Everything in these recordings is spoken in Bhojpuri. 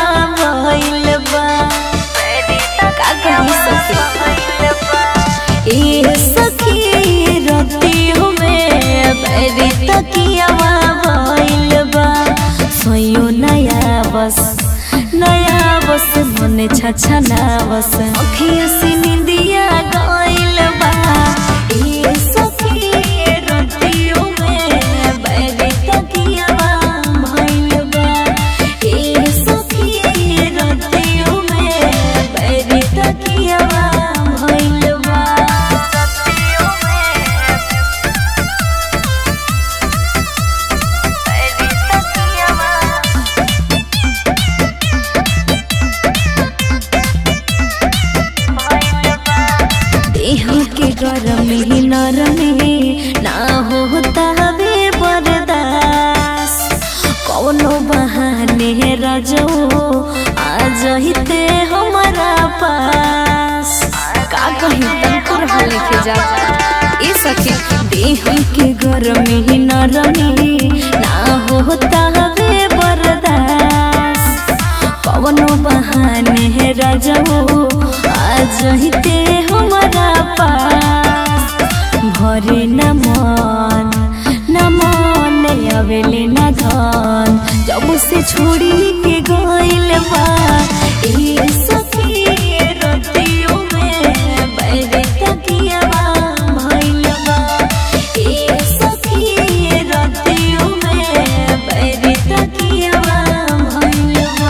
भइल बा का कही सखी ए सखी रतियो में बैरी तकियावा भइल बा सोयो नया बस नया बस मने छछा ना बस अखिया से निंदिया गइल बा ए सखी रतियो में बैरी तकियावा भइल बा ए सखी रतियो में बैरी तकियावा भइल बा देह के गरम ही नरम ही ना होता हवे बर्दास कौनो बहाने रजो आ जहिते हमारा पास का कहीं तंकुर हाले के जा ए सखी देह के गरम ही नरम ही ना होता हवे बर्दास कवनो बहाने है रजो आज हिते हमारा पास भरे न मन न मन अवेले न धन जब से छोड़ी के गइल बा ए सखी रतियो में बैरे तकियावा भइल बा ए सखी रतियो में बैरे तकियावा भइल बा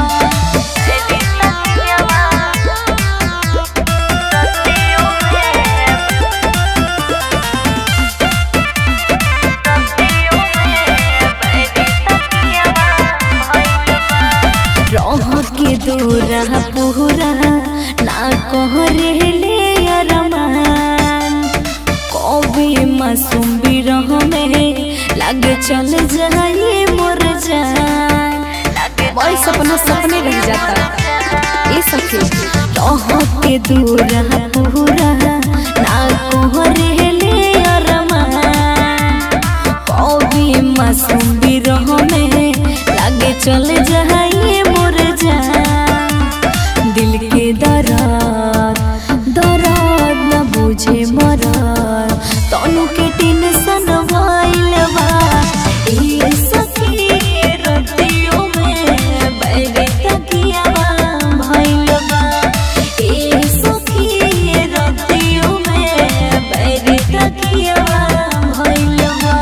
रह के दूरा पूरा ना कहरे ले अरमान कभी मासूम बिरह में लागे चल जाए मोर जान वही सपना सपने रह जाता ये सखी रह के दूरा पूरा ना कहरे ले अरमान कभी मासूम बिरह में लागे चल जाए मोर जान दिल के दर्द दर्द न बुझे मरद तनु के टेंशन भइल बा ए सखी रतियो में बैरे तकियावा भइल बा ए सखी रतियो में बैरे तकियावा भइल बा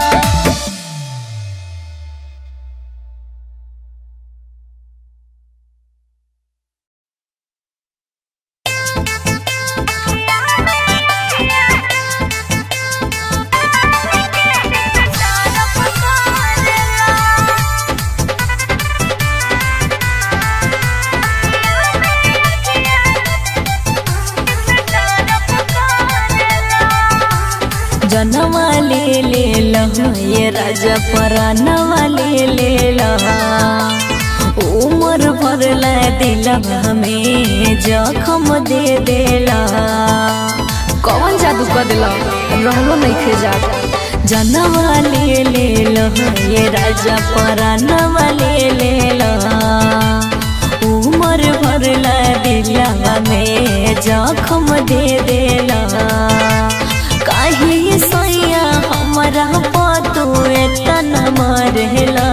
जनवा ले ले लहा ये राजा परानवा ले ले लहा उमर भर ला दिला हमें जखम दे देला कौन जादू कर दिला रहलो नहीं खे जाता जनवा ले ले लहा ये राजा परानवा ले ले लहा उमर भर ला दिला हमें जखम दे देला काहे सैया हमारा पतू एतना मरेला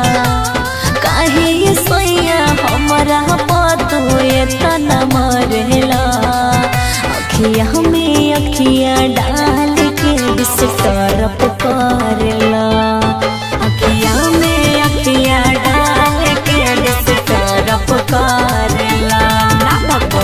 काहे सैया हमारा पतू एतना मरेला अखिया में अखिया डाल के बिस्तर करेला अखिया में अखिया डाल के बिस्तर करेला ना बाबा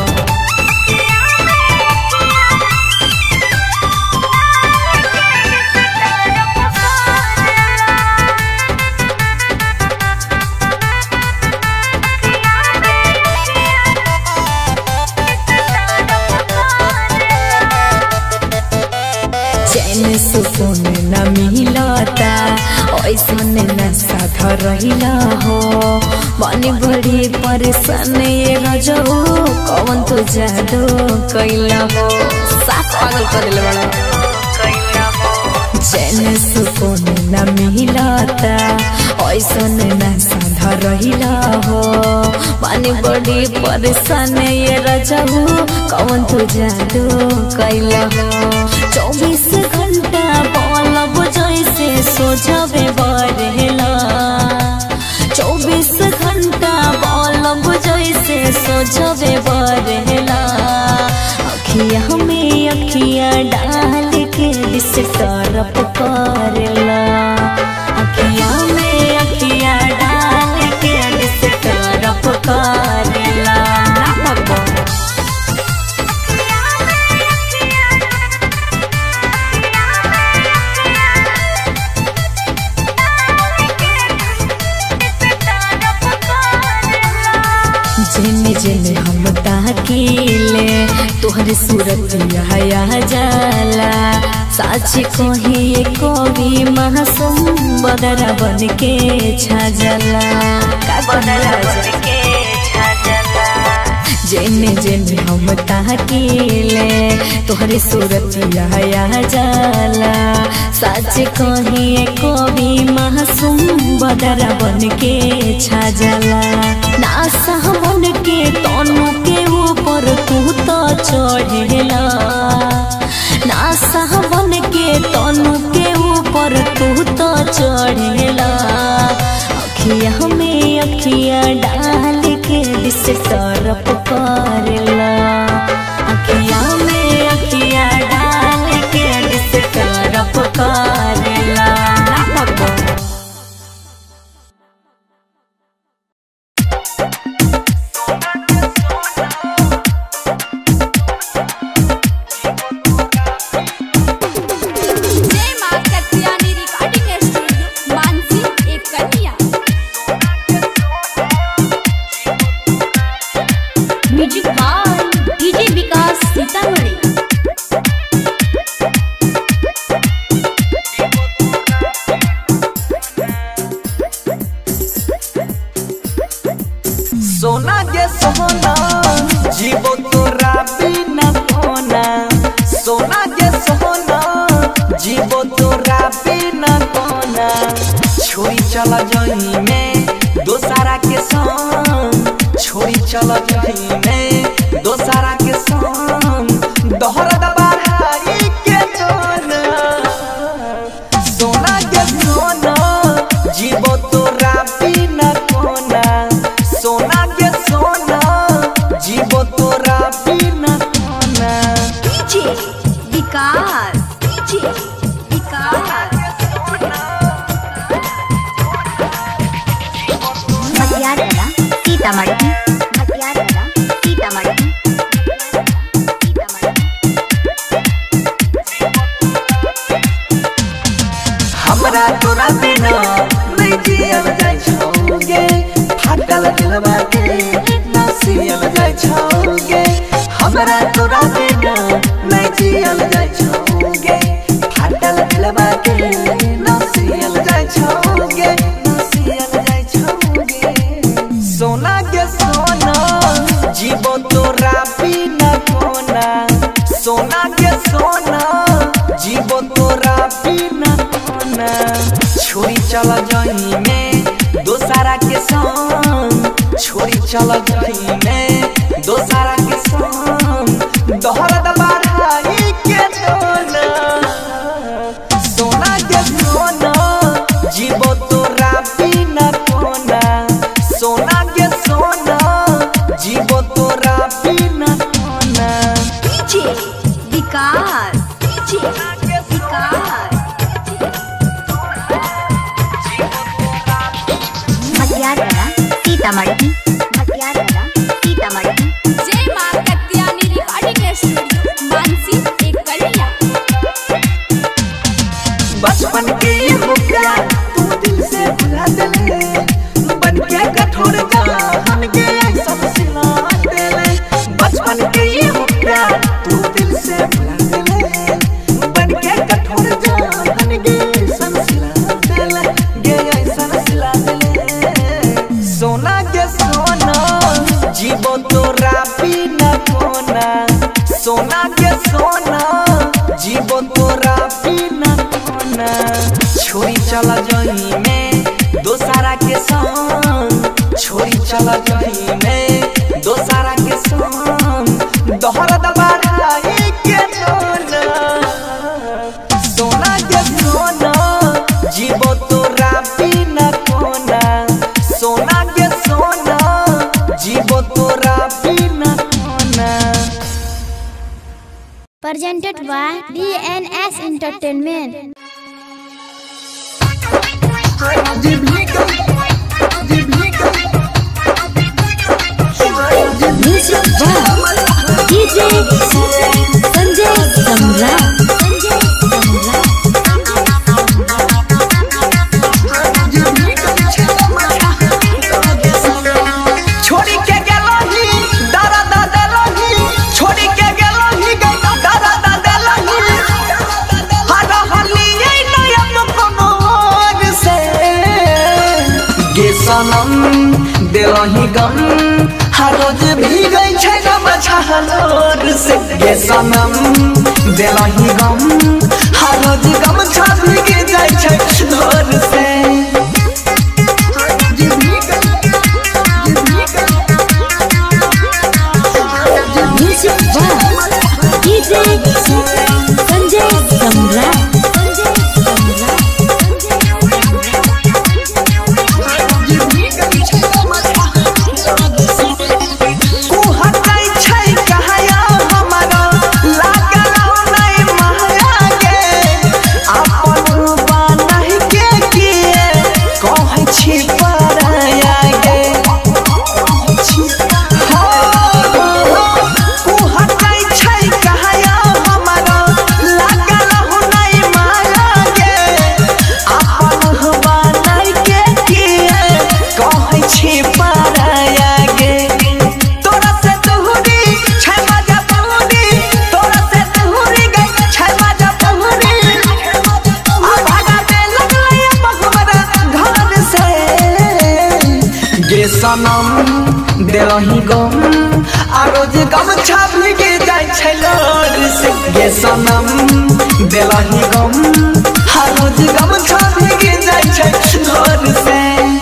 चैन सुकून न मिलता ऐसन नशा धरहिला हो बनी बड़ी परेशान ये गजो कौन तो जादू कैला हो साथ पागल कर दिल बड़ा चैन सुकून न मिलता ऐसन नशा धरहिला हो पानी बड़ी परेशान ये रजहू कौन तू जादू कैला हो चौबीस घंटा बलब जैसे सोझबे बरहेला चौबीस घंटा बलब जैसे सोझबे बरहेला अखिया में अखिया डाल के दिस तरफ करेला अखिया में अखिया डाल के दिस तरफ करेला ना भगवान जेने जेने हम ताकीले तोहर सूरत हया जाला साच कही कवि मासूम बदरा बन के छाजला का बदरा बन के छाजला जेने जेने हम ताकीले तोहर सूरत हया जाला साच कही कवि मासूम बदरा बन के छाजला नासा मन के तनु के ऊपर तू तो चढ़ेला नासा मन के तनु के ऊपर तू तो चढ़ेला अखिया में अखिया डाल के दिस तरफ करेला अखिया में अखिया डाल के दिस तरफ करेला ना भगवान जय मां कत्यानी रिकॉर्डिंग स्टूडियो मानसी एक कन्या music by DJ Vikas Sitamarhi सोना के सोना जीवो तोरा बिना कोना सोना के सोना जीवो तोरा बिना कोना छोरी चल जही में दोसारा के संग छोरी चल जही में दोसारा के संग दोहरा दबाई के दोना सोना के सोना जीवो तोरा बिना कोना सोना के सोना जीवो तोरा बिना कोना डीजे विकास डीजे विकास मटियारला सीतामढ़ी मटियारला सीतामढ़ी सीतामढ़ी हमरा तोरा बिना नहीं जियल जाय छौगे फाटल दिलवा के ना सियल जाय छौगे हमरा तोरा बिना नहीं जियल जाय छौगे फाटल दिलवा के ना सियल जाय छौगे ना सियल जाय छौगे सोना के सोना जीवो तोरा बिना कोना सोना के सोना जीवो तोरा बिना कोना छोरी चल जही में दोसारा के संग छोरी चल जही में दोसारा के संग दोहरा दबाई के दोना सोना के सोना जीवो तोरा बिना कोना सोना के सोना जीवो तोरा बिना कोना डीजे विकास डीजे विकास मटियारला सीतामढ़ी मटियारला सीतामढ़ी जय मां कत्या तोरा बिना कोना presented by DNS Entertainment. Music by DJ Sanjay Samra. छोड़ी के गेलही दादा दा देलही छोड़ी के गेलही दादा दा देलही हर हलिए नयन कमर से गे सनम देलही गम हर रोज भीगै छै गम छहलोर से गे सनम देलही गम हर रोज गम छा भीग जाइ छै लोर से Music by DJ Sanjay Samra. कुहकै छै कहया हमरा लागलौ नै महया गे अपन बनहि के किए कहै छी पराया गे कुहकै छै कहया हमरा लागलौ नै महया गे अपन बनहि के किए कहै छी पराया गे तोरा से तोहरी छै मजा बहुरी तोरा से तोहरी गई छै मजा बहुरी आ भागा दे लगलै मखमरा घर से गे सनम देलही गम आ रोज गम छापी के जाइ छै लोर से गे सनम देलही गम आ रोज गम छापी के जाइ छै लोर से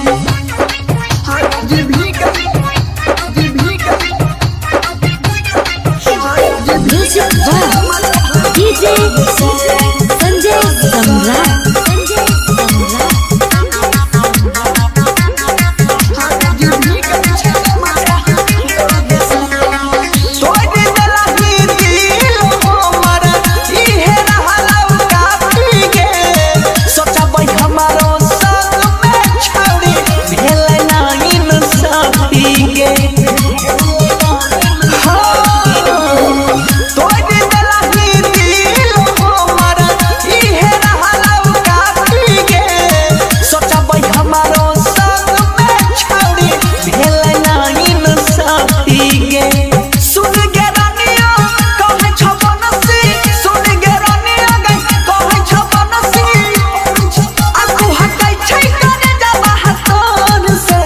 Music by DJ Sanjay Samra. तोड़ देलही दिल हमर इहे रहलौ काफी गे सोचबै हमरो संग में छौरी भेलै नागिन साथी गे तोड़ देलही दिल हमर इहे रहलौ काफी गे सोचबै हमरो संग में छौरी भेलै नागिन साथी गे सुन गे रानिया कहै छ बनसी सुन गे रानिया गै कहै छ बनसी आकू हटै छै करे जाबा हाथन से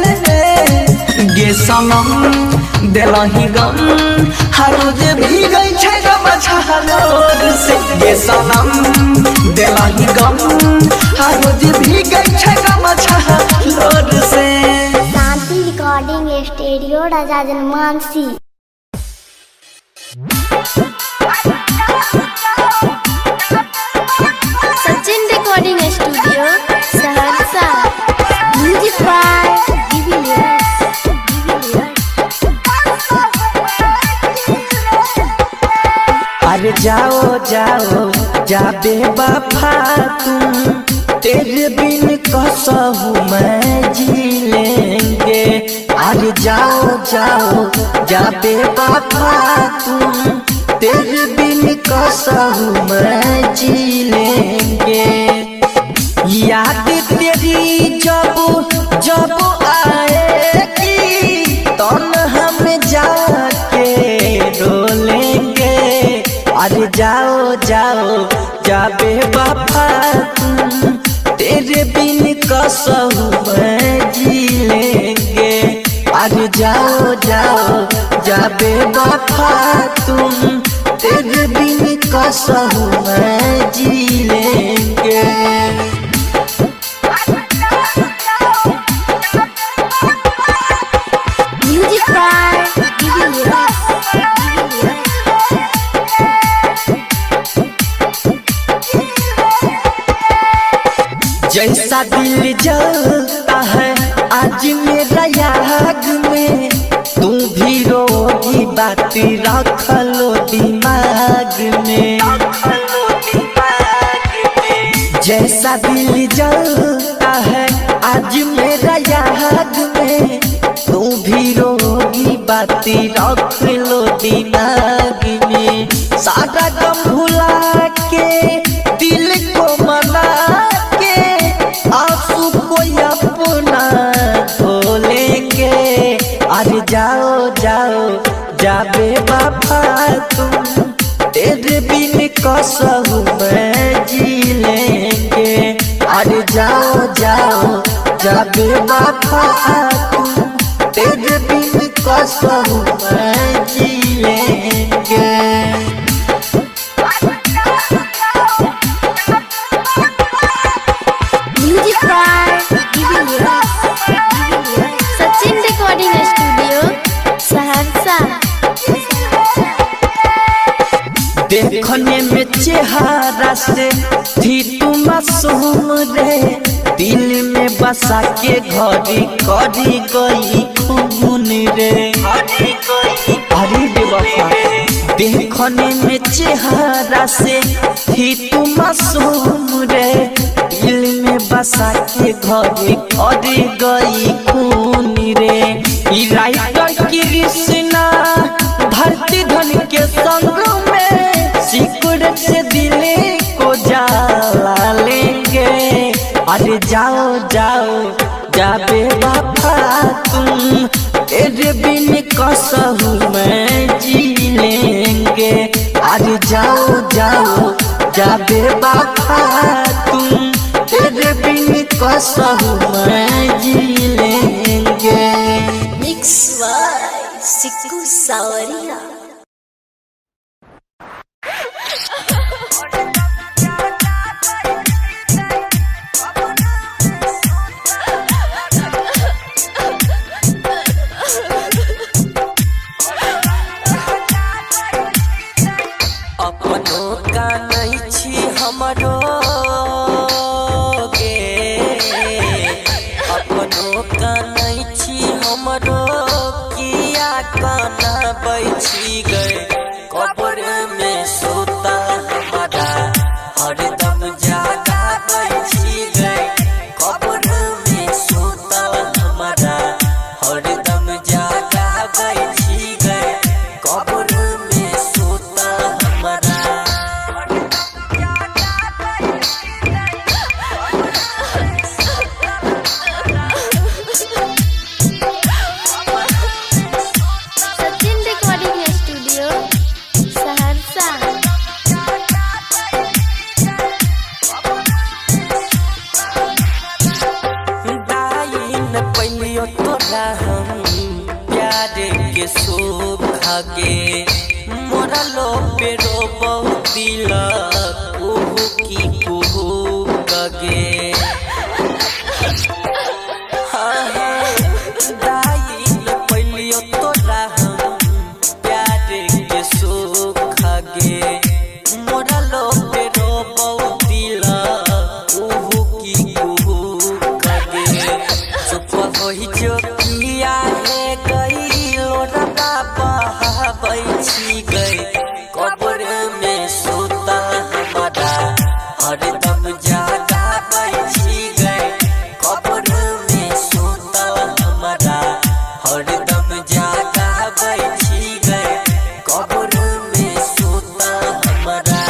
गे सनम देलही गम हर रोज भीगै छै गम छहलोर से गे सनम देलही गम हर रोज भीगै छै गम छहलोर से शांति रिकॉर्डिंग स्टूडियो राजा जनमानसी Sachin recording studio Saharsa music by अरे जाओ जाओ जाबे वफा तुम तेरे बिन कसहू मैं जी लेंगे अरे जाओ जाओ जाबे वफा तुम तेरे बिन कसहू मैं जी लेंगे याद तेरी जब जब आएगी तन हम जाके रोलेंगे अरे जाओ जाओ जाबे बाबा तुम तेरे बिन कसहू मैं जी लेंगे अरे जाओ जाओ जाबे बाबा तुम तेरे बिन कसहू मैं जी लेंगे म्यूजिक बाय जैसा दिल जलता है आज मेरा याग में तू बाती रखलो दिमाग में जैसा दिल जलता है आज मेरा याद में तू भी रोगी बाती रख लो दिमाग में सारा गम भुला के दिल को मना के आंसू को अपना धो लेंगे अरे जाओ जाओ जाबे बाबा तुम तेरे बिन कसहु मैं जी लेंगे अरे जाओ जाओ जाबे बाबा तुम तेरे बिन कसहु मैं जी लेंगे music by Sachin recording studio Saharsa देखने में चेहरा से थी तू मासूम रे दिल में बसा के घड़ी करी गई खून रे अरे बेवफा देखने में चेहरा से थी तू मासूम रे दिल में बसा के घड़ी करी गई खून रे ई राइटर कृष्णा धरती धन के संग में सिकुड़ से दिल को जला लेंगे अरे जाओ जाओ जाबे बाबा तुम तेरे बिन कसहु मैं जी लेंगे अरे जाओ जाओ जाबे बाबा तुम तेरे बिन कसहु मैं जी लेंगे मिक्स बाय सिक्कू सावरिया अपनो का नहीं छी हमरो गे अपनो का नहीं छी हमरो किया काना बैठी गए कब्र में सोता हमारा हरदम जागा बैठी गए कब्र में सोता हमारा हरदम जागा बैठी गए कब्र में सोता हमारा सचिन रिकॉर्डिंग स्टूडियो सहरसा दाइन पहिलियो तोरा हम प्यार के शोभा गे मोरा लो पेरो बहुत दिल कुहू की कुहू कगे हाँ हाँ दाइन पहिलियो तोरा हम प्यार के शोभा गे मोरा लो पेरो बहुत दिल कुहू की कुहू कगे चुप होई जो किया है गई लोरा बहाबै छी गई कब्र में सोता हमारा हरदम जागा बैठी गए कब्र में सोता हमारा हरदम जागा बैठी गए कब्र में सोता हमारा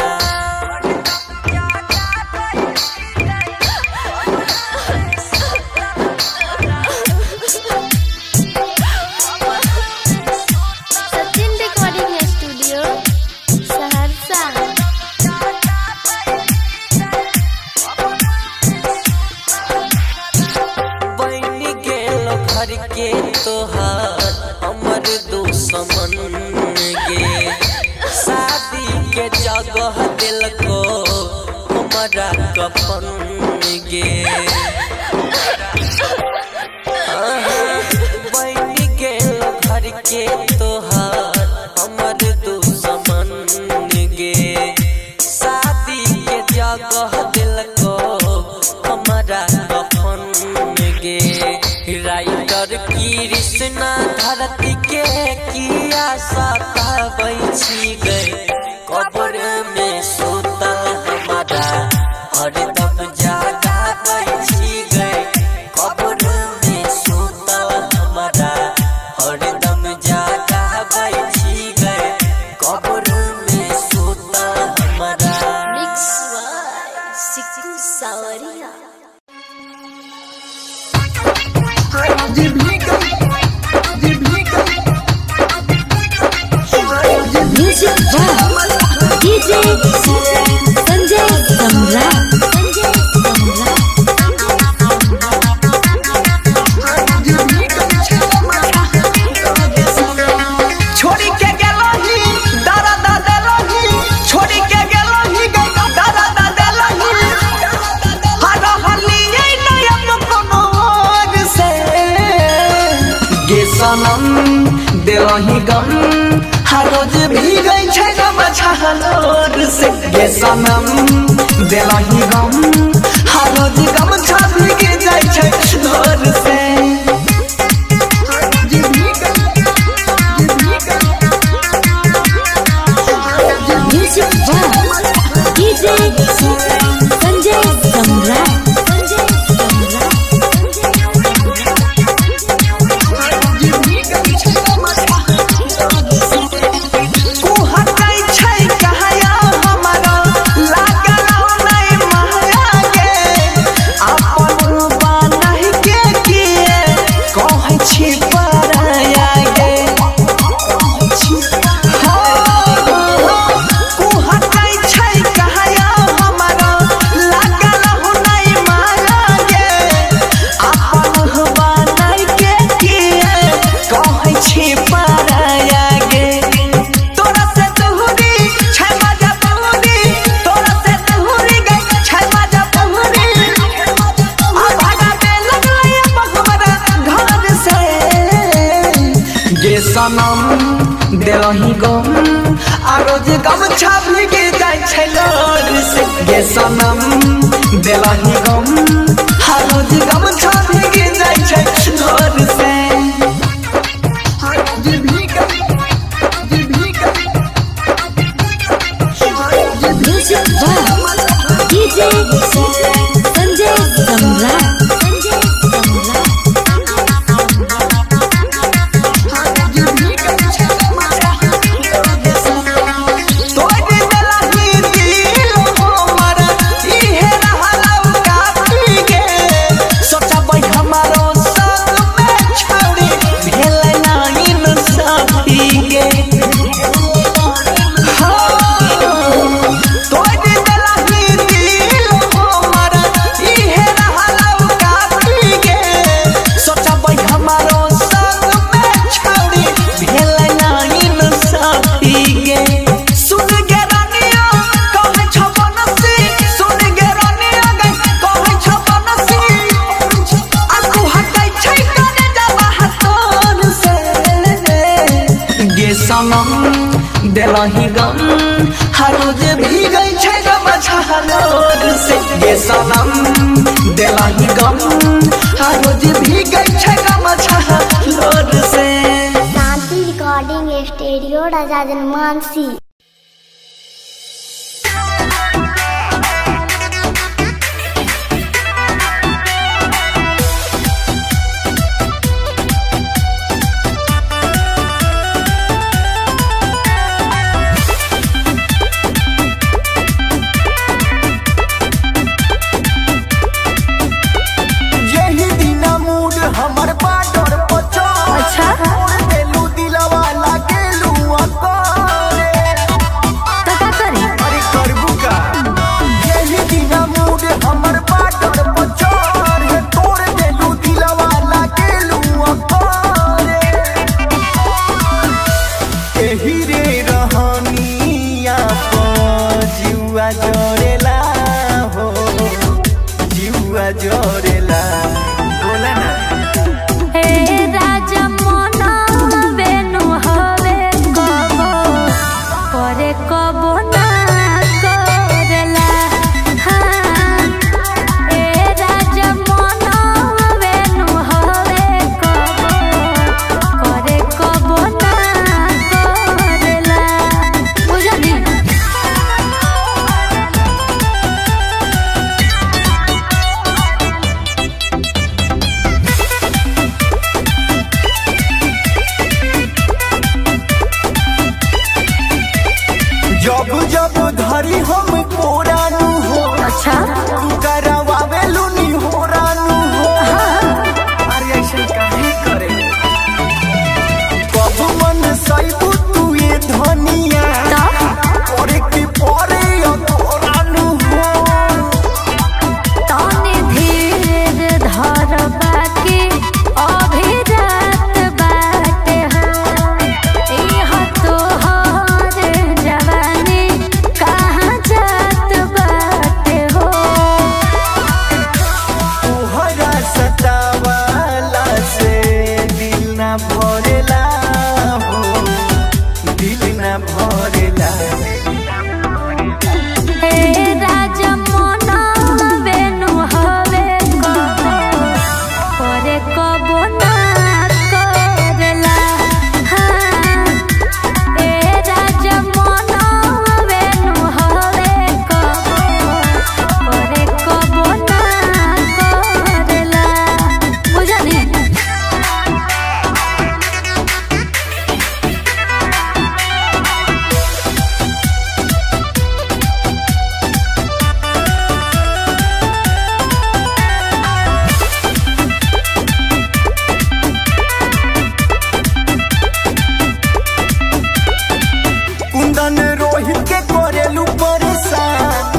सचिन रिकॉर्डिंग स्टूडियो सहरसा बन गेल घर के तोहार हमर दुश्मन गे शादी के जगह दिलको हमारा कफन गे बन गेल घर के तोहार हमर दुश्मन गे शादी के जगह दिलको हमारा कफन गे राइटर कृष्णा धरती के किया सता बैठी गए कब्र में सोता हमारा हरदम जागा बैठी गए कब्र में सोता हमारा हरदम जागा बैठी गए कब्र में सोता हमारा म्यूजिक वाह डीजे संजय सम्राट संजय सम्राट छोड़ी के गेलही दादा दादा लही छोड़ी के गेलही दादा दादा लही हर हलिए नयन कोनो और से गे सनम देलही गम हर रोज भीगै छै गम छहलोर से गे सनम देलही गम हर रोज गम छा भीग जाइ छै लोर से म्यूजिक वाह डीजे संजय सम्राट संजय सम्राट कुहकै छै कहया हमरा लागल नै माया गे अपन बनहि के किए कहै छी पराया गे कुहकै छै कहया हमरा लागल नै माया गे अपन बनहि के किए कहै छी पराया गे तोरा से तोहरी छै मजा तोहरी तोरा से तोहरी गई छै मजा तोहरी आ भागा दे लगलै बहमरा घर से गे सनम देलही गम आ रोज गम छापी के जाइ छै लोर से गे सनम देलही गम आ रोज गम छापी के जाइ छै लोर से म्यूजिक वाह डीजे संजय सम्राट संजय सम्राट तोड़ देलही दिल हमर इहे रहलौ काफी गे सोचबै हमारो संग में छोड़ी भेल नाही न साथी गे तोड़ देलही दिल हमर इहे रहलौ काफी गे सोचबै हमारो संग में छोड़ी भेल नाही न साथी गे सुन गे रानिया कहै छ बनसी सुन गे रानिया गै कहै छ बनसी आकू हटै छै कने जाबा हतोन से गे सनम देलही गम हर रोज भीगै छै गम छहलोर से गे सनम देलही गम हर रोज भीगै छै गम छहलोर से शांति रिकॉर्डिंग स्टूडियो राजा जनमानसी यही दिन मूड हमर बाडर पचो अच्छा देलू दिलवा लागेलू अकोरे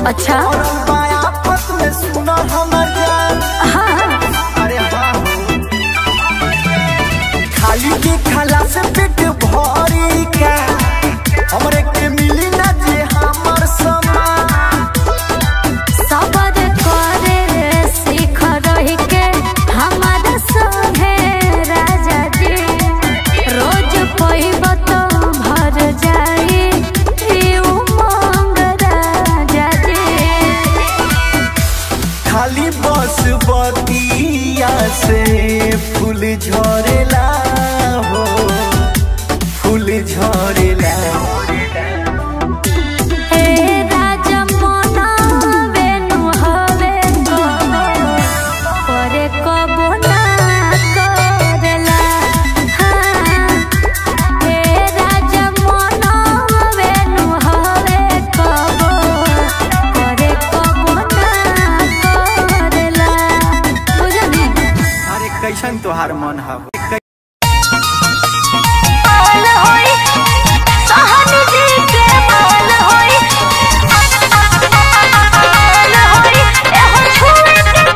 अच्छा और बायापत में सुना हमर जान हाँ अरे हाँ हो खाली के खाला से पेट भरी का हमरे के मिली ना जे हमर समान सबर करे सीख रही के हमारा संगे राजा जी रोज पइब तो भर जाई ई उमंग राजा जी खाली बस बतिया से फूल झरेला हो फूल झरेला हे राजा मोना बेनु हवे कबो करे कबो ना करेला हाँ हे राजा मोना बेनु हवे कबो करे कबो ना करेला बुझली अरे कैसन तोहार मन है माल होई सहनी जी के माल होई माल होई एहो छुए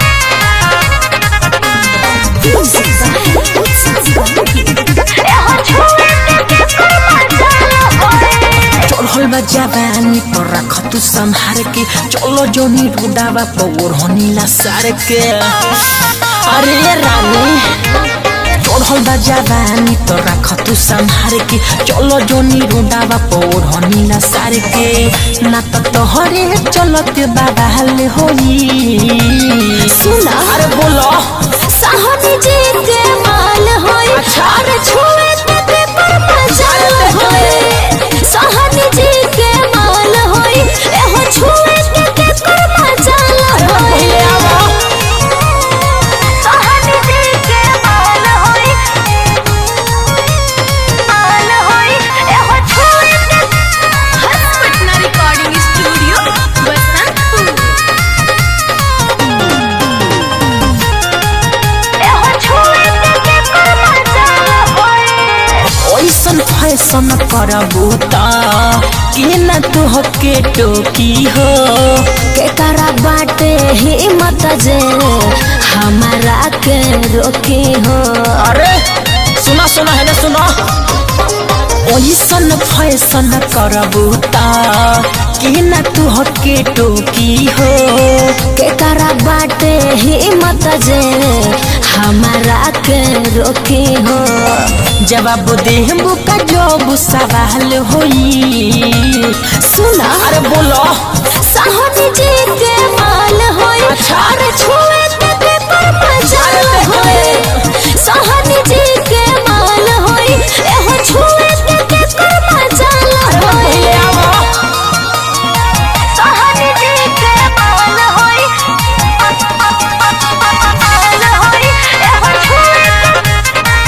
एहो छुए के मजा होई चढ़ल बा जवानी पर रख तू संहार के चलो जोनी रुडावा पौर होनीला सार के अरे रानी चढ़ल बा जवानी तो रख तू संहार के चलो जोनी रुडावा पौर होनीला सार के ना तो तोहरे चलत बाबा हल होई सुना अरे बोलो सहनी जी के माल होई अरे छुए ते पर मजा होई सहनी जी के माल होई एहो छुए ते पर मजा होई सहनी जी के माल होई माल होई एहो छुए पटना रिकॉर्डिंग स्टूडियो बसंतपुर एहो छुए ते पर मजा होई ओइसन फैसन करबू त के न तोहके टोकी हो के करा बाटे हिम्मत जे हमारा के रोकी हो अरे सुना सुना है ना सुना ओइसन फैसन करबू त के न तोहके टोकी हो के करा बाटे हिम्मत जे हमारा के रोकी हो जवाब देहबू का जब सवाल होई सुना अरे बोलो साहनी जी के माल होई अरे छुए ते पर मजा होई साहनी जी के माल होई एहो छुए ते पर मजा होई सहनी जी के माल होई माल होई एहो छुए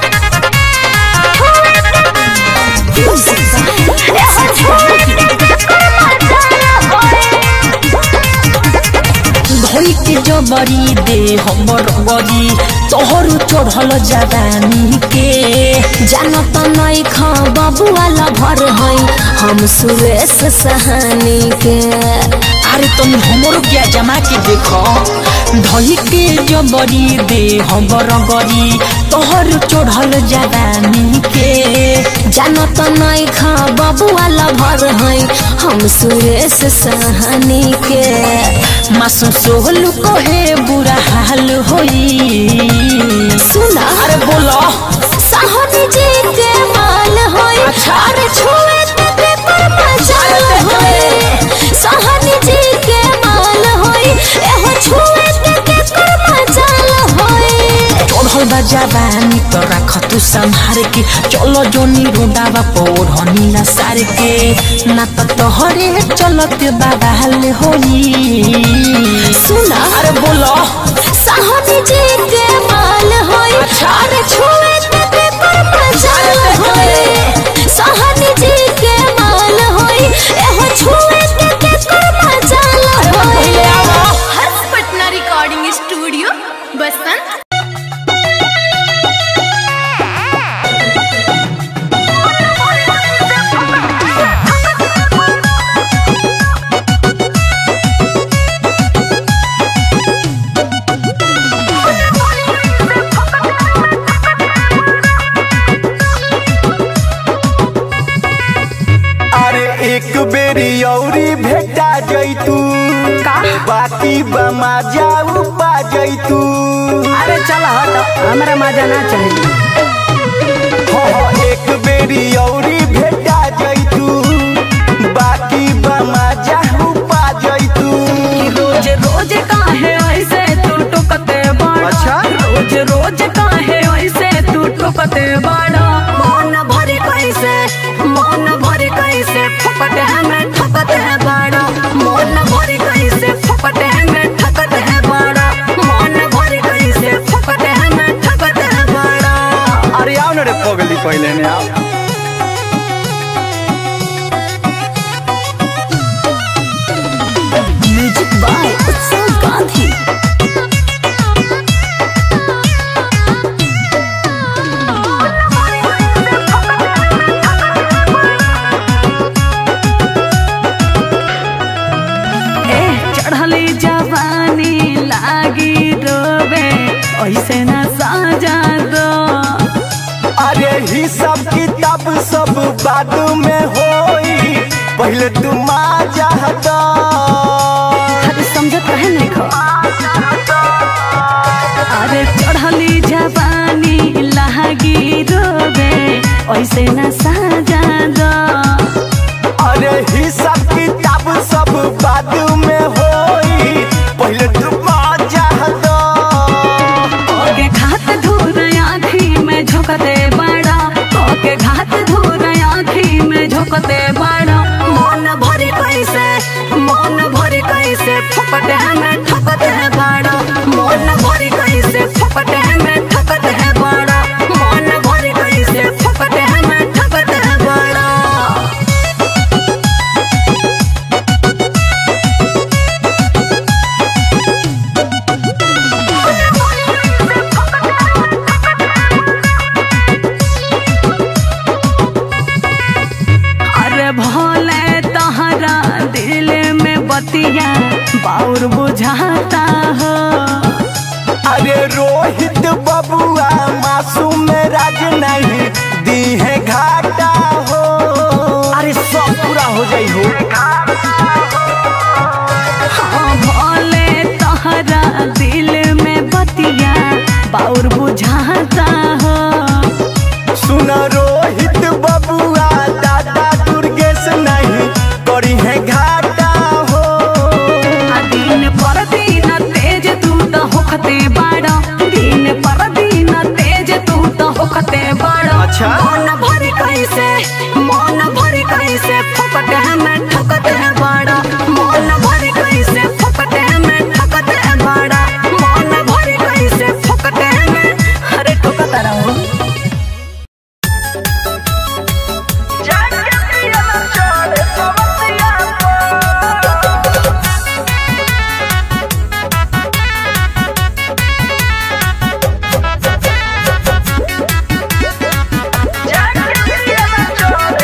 छुए एहो छुए मजा होई धोई के जबरी दे हमर गरी तोहर चढ़ल जवानी के जानत नहीं खा बबुआला भर है हम सुरेश सहानी के अरे तुम हमरो क्या जमा के देखो धोई के जबरी दे हमर गरी तोहर चढ़ल जवानी के जानत नहीं खा बबुआला भर है हम सुरेश सहानी के मासू सोहलू कहे बुरा हाल होई सुना अरे बोलो साहनी जी के माल होई अरे छुए ते पर मजा होई साहनी जी के माल होई एहो छुए ते पर मजा होई चढ़ल बा जवानी तो रख तू संहार के चलो जोनी रोडावा पौर हनीला सार के ना तो तोहरे चलत बाबा हाल होई सुना अरे बोलो साहनी जी के माल होई अरे छुए ते पर मजा होई साहनी जी के माल होई एहो छुए ते पर मजा होई हर्ष पटना रिकॉर्डिंग स्टूडियो बसंत Thank बेरी औरी भेटा जैतू बाकी बमा जाऊ पा जैतू अरे चल हट हमरा मजा ना चली हाँ, एक बेरी औरी भेटा जैतू बाकी बमा जाऊ पा जैतू रोज रोज काहे ऐसे तू टुकते बड़ा अच्छा? रोज रोज काहे ऐसे तू टुकते बड़ा मन भरे कैसे मन भरे कैसे फपटे में ठकते है बड़ा मन भरे कैसे फपटे में ठकते है बड़ा मन भरे कैसे फपटे में ठकते है बड़ा अरे आओ ना रे पगली पहले ने आओ म्यूजिक बाय उत्सव गांधी ए चढ़ली जवानी लागी रोबे ऐसे न साजा दो अरे ही सब किताब सब बाद में होई पहले तू माजा दो अरे समझत रहे नहीं खो अरे चढ़ली जवानी लागी रोबे ऐसे न साजा दो अरे ही सब किताब सब बाद में होई पहले तू माजा दो ओके घात धूर आँखी में झोंकते बड़ा ओके घात धूर आँखी में झोंकते बड़ा मन भरे कैसे मन भरे कैसे फपटे में ठकते है बड़ा मन भरे कैसे फपटे में ठकते है बड़ा मन भरे कैसे फपटे में ठकते है बड़ा अरे भोले तहरा दिल में बतिया बाउर बुझाता हो अरे रोहित बबुआ मासूम राज नहीं दी है घाटा हो अरे सब पूरा हो जाई हो हाँ भोले तहरा दिल में बतिया बाउर बुझाता हो सुन रोहित बबुआ दादा दुर्गेश नहीं करी है घाटा हो आ दिन पर दिन तेज तू तो होखते बाड़ा दिन पर दिन तेज तू तो होखते बाड़ा अच्छा। मन भरे कैसे मन भरे कैसे फपटे में ठकते हैं बाड़ा मन भरे कैसे फपटे में ठकते हैं बाड़ा मन भरे कैसे फपटे में अरे ठोकता रहो जाके पियला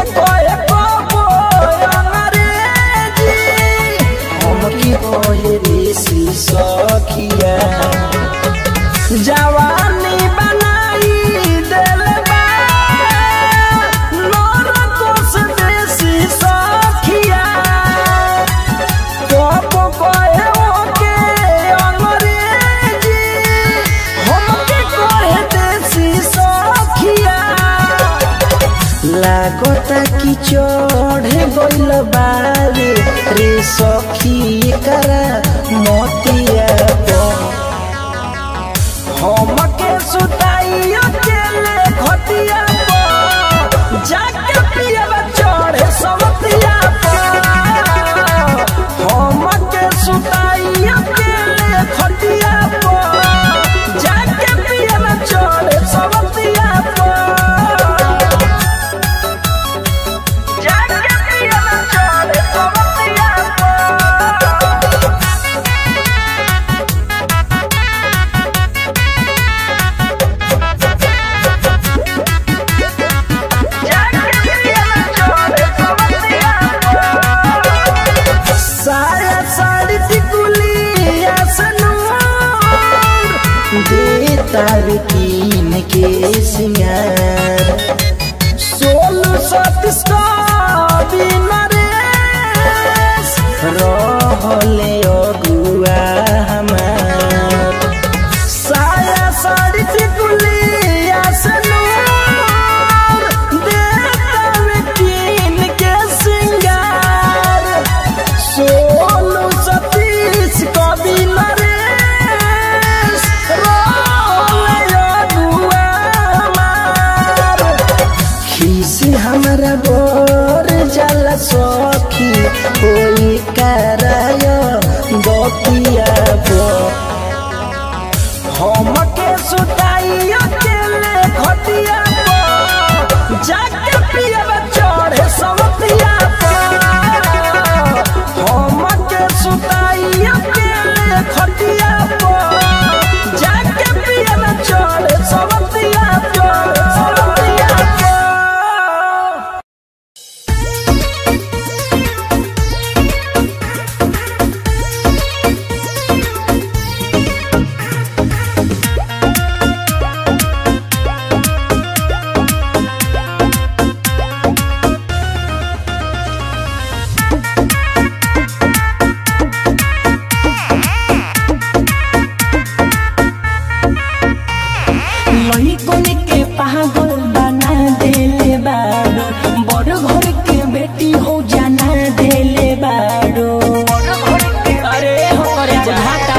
कहे कबो अंग्रेजी हमके कहे ऋषि सखिया जवानी बनाई देले बा नरकोस देसी सखिया कब कहे ओके अंग्रेजी हमके कहे देसी सखिया लागता कि चढ़ गइल बारे रे सखी करा मोतिया पर हमके सुताई अकेले घटिया पर जाके पियब चढ़े समतिया पर हमके सुताई अकेले घटिया पर जाके पियब चढ़े समतिया पर जाके पियब चढ़े समतिया पर साया साड़ी टिकुलिया सनूर दे तार कीन के सिंगार सोलू सतीश का नरेश रहले अगुआ हमार साया साड़ी टिकुलिया सनूर दे तार कीन के सिंगार सोनू सतीश कवि नरेश खीसी हमारा बोर जल सखी कोई कराय गोपिया बो हमके सुताई अकेले घटिया पर जाके पियब चढ़े समतिया पर हमके सुताई अकेले घटिया पर जाके पियब चढ़े समतिया पर समतिया पर लइकन के पागल बना देले बाड़ो बड़ घर के बेटी हो जाना देले बाड़ो अरे हो करे जाता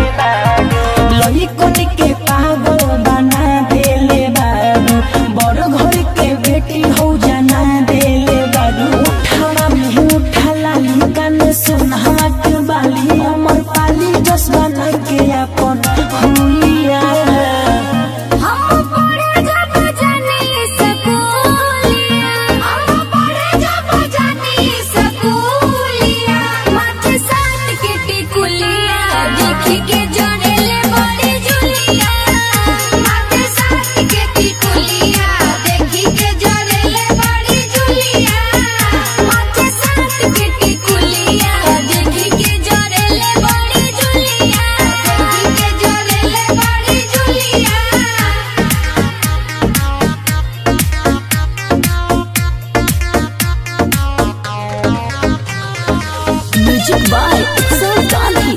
लइकन के पागल बना देले बाड़ो बड़ घर के बेटी हो जाना देले बाड़ो उठावा में उठाला कान सुनहवा के बाली अमर पाली जस बना के अपन हुलिया हम पढ़े जब जानी स्कूलिया हम पढ़े जब जानी स्कूलिया माथे साथ के टिकुलिया देखी के जोड़ेले बड़ी जुलिया माथे साथ के टिकुलिया देखी के जोड़ेले बड़ी जुलिया माथे साथ के टिकुलिया देखी के जोड़ेले बड़ी जुलिया देखी के जोड़ेले बड़ी जुलिया म्यूजिक बाय अक्सर गांधी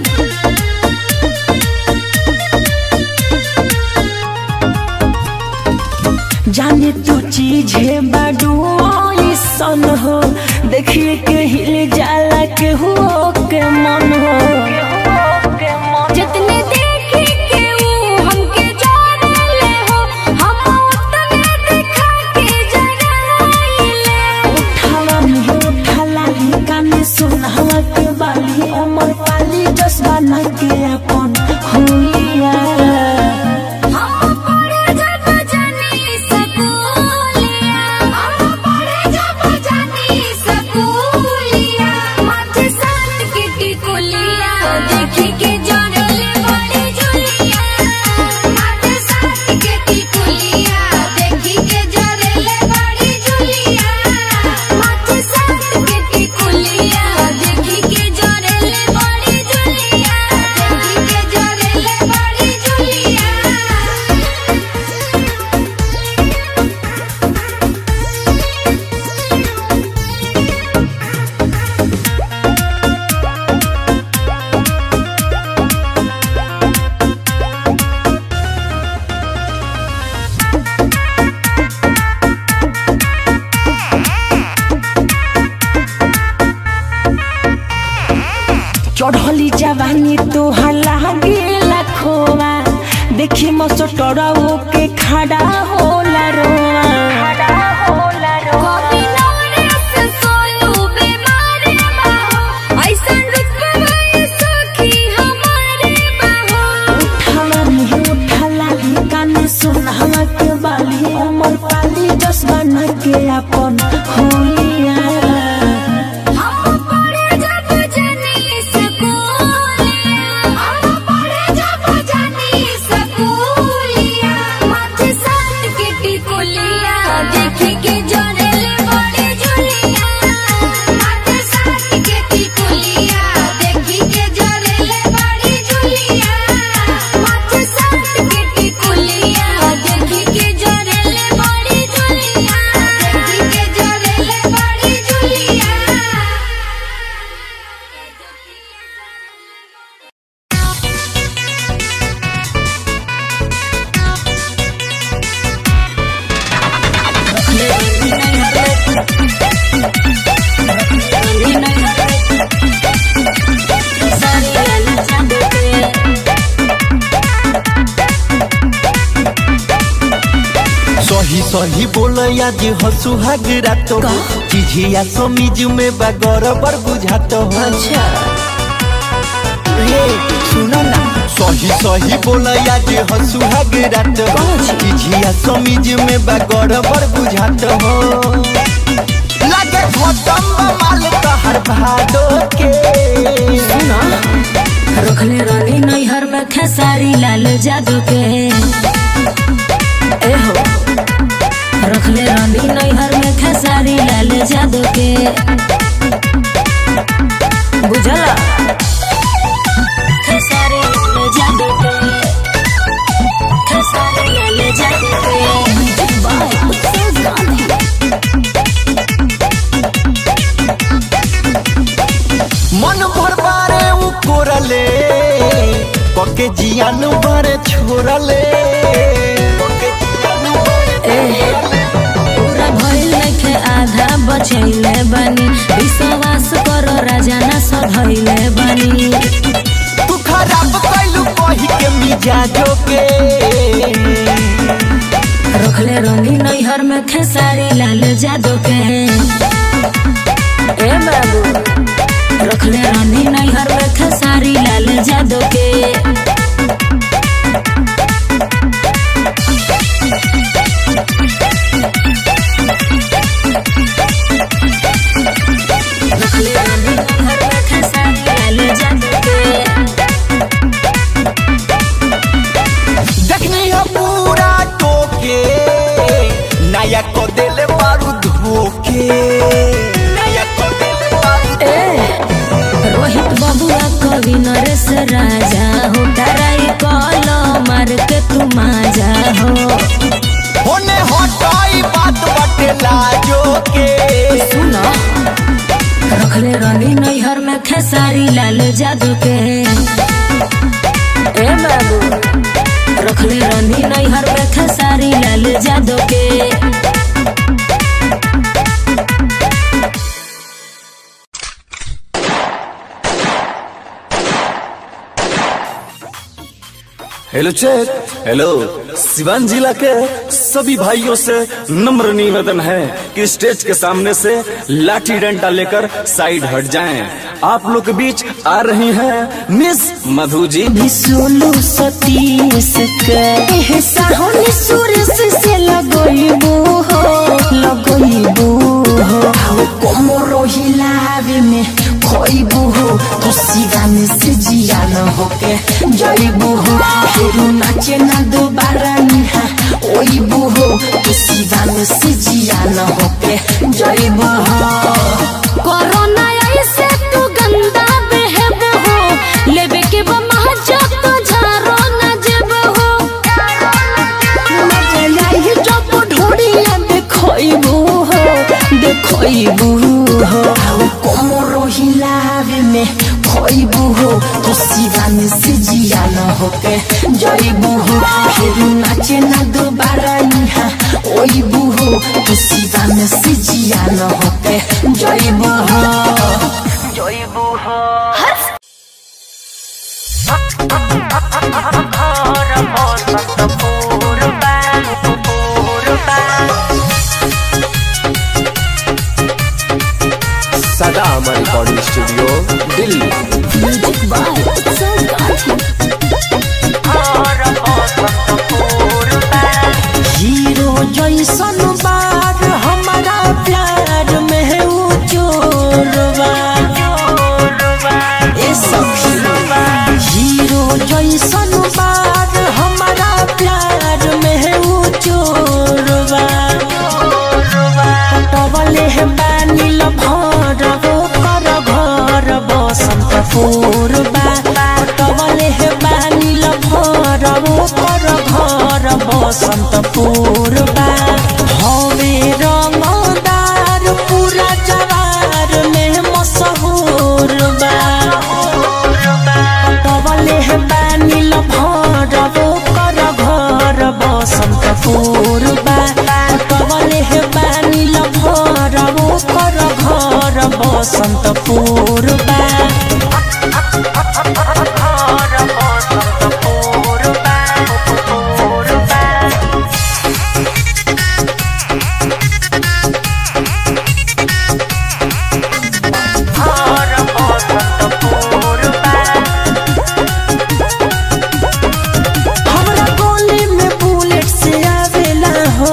जाने तू चीज है बाडू सन हो देखिए के हिल जाला के हो के मन हो जितने देखे के वो हमके जाने हो हम उतने दिखा के जगाइले उठावा में उठाला काने सुनहवा के बाली अमर पाली जसवा ना के अपन हुलिया हम पढ़े जब जानी स्कूलिया हम पढ़े जब जानी स्कूलिया माथे साथ के टिकुलिया देखी के जोड़ेले बड़ी जुलिया माथे साथ के टिकुलिया देखी के जोड़ेले बड़ी जुलिया चढ़ली जवानी तोहर लागेला खोवा देखी मसटरऊ के खड़ा होला रोवा कभी नवरस सोनू बीमारी बाहो ऐसन रुतबा ये सखी हमारे बाहो उठानी उठाला कान सुनहला के बाली अमर पाली जस बना के अपन होलिया हम पढ़े जब जानी स्कूलिया हम पढ़े जब जानी स्कूलिया माथे साथ के टिकुलिया देखी के जोरेले बड़ी झुलिया माथे साथ के टिकुलिया देखी के जोरेले बड़ी झुलिया माथे साथ के टिकुलिया देखी के जोरेले बड़ी झुलिया देखी के जोरेले बड़ी झुलिया सही सही बोल आज हसु हागरा तो चिझिया समीज में बागर बर बुझात हो अच्छा रे सुनो ना सही सही बोल आज हसु हागरा तो चिझिया समीज में बागर बर बुझात हो लागे खतम बा माल तहर भादो के सुना रखले रानी नैहर में खेसारी लाल जादू के ए हो रखले रानी नैहर में खेसारी लाल जादू के बुझला खेसारी लाल जादू के खेसारी लाल जादू के बाय उत्सव गांधी मन भर बारे उ कोरले पके जियान बारे छोरले पके जियान बारे पूरा भइल नइखे आधा बचैले बानी विश्वास करो राजा ना सधैले बानी तू खराब कैलू कही के मिजाजो के रखले रंगी नैहर में खेसारी लाल जादू के ए बाबू रखले रानी नैहर में खेसारी लाल जादू के रखले रानी नैहर में खेसारी लाल जादू के देखनी है पूरा टोके नया को देले बारू धोके नया को देले बारू रोहित बबुआ कवि नरेश राजा हो डराई कल मार के तू माजा हो होने हटाई बात बटे लाजो के सुनो रखले रानी नैहर में खेसारी लाल जादू के ए बाबू रखले रानी नैहर में खेसारी लाल जादू के हेलो चेक हेलो सिवान जिला के सभी भाइयों से नम्र निवेदन है कि स्टेज के सामने से लाठी डंडा लेकर साइड हट जाएं। आप लोग के बीच आ रही हैं मिस मधु जी सोलू सतीश के साहनी सुरेश से लगोइबो हो लगोइबो हो आओ कोमरो हिलावे में खोइबो हो तो सिगाने से जिया न होके जइबो हो फिर नाचे ना दोबारा निहा ओइबो हो तो सिगाने से जिया न होके जइबो हो कोरोना ऐसे तू गंदा बहब हो लेबे के बमा जब तो झारो न जब हो मजाई जब ढोड़िया देखइबू हो देखइबू हो आओ कोमरो हिलावे में खोइबू हो तो सिवान से जिया न होके जइबू हो फिर नाचे ना दोबारा निहा ओइबू हो तो सिवान से जिया न होके जइबू हो जइबू हो Sada Amar recording studio Delhi music by Utsav hero जैसन बार हमारा प्यार में है वो चोरबा ए सखी हीरो जैसन बार हमारा प्यार में है वो चोरबा पटवले है बानिल भर वो कर घर बसंत पूर्वा पटवले है बानिल भर वो कर घर बसंत पूर्वा हवे रंगदार पूरा जवार में मशहूर बा पटवले है बानिल भर वो कर घर बसंत पूर्वा पटवले है बानिल भर वो कर घर बसंत पूर्वा हमरा गोली में बुलेट से आवेला हो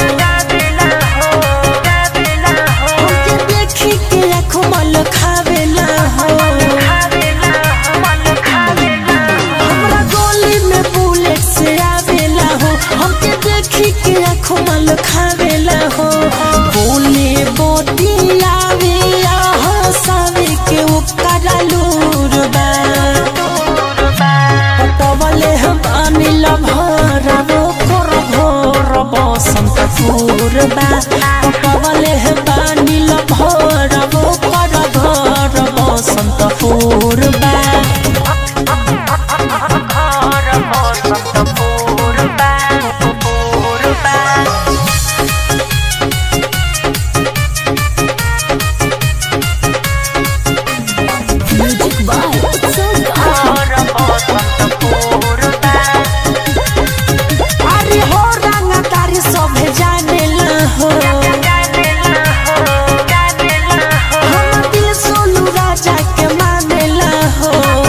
हमके देखी के आँखों मल खावेला हो हमरा गोली में बुलेट से आवेला हो हमके देखी के आँखों मल खावेला हो बोले बोती आवे हंसावे के ओकरा लूर बा पटवले हम अनिल भर वो कर भोर बसंत पूर्वा पटवले हम अनिल भर वो कर घर बसंत पूर्वा म्यूजिक बाय उत्सव अरे हो रंगदारी सभे जानेला हो हम दिल सोनू राजा के मानेला हो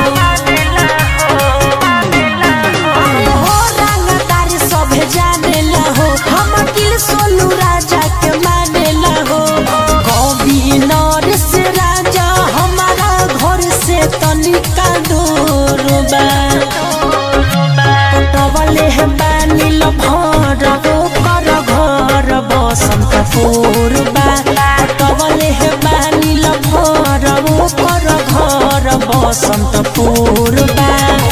अरे हो रंगदारी सभे जानेला हो हम दिल सोनू राजा के मानेला हो कवि नरेश राजा हमारा घर से तनिका दूर बा पटवले है बानिल भर वो कर घर बसंत पूर्वा पटवले है बानिल भर वो कर घर Basant Purwa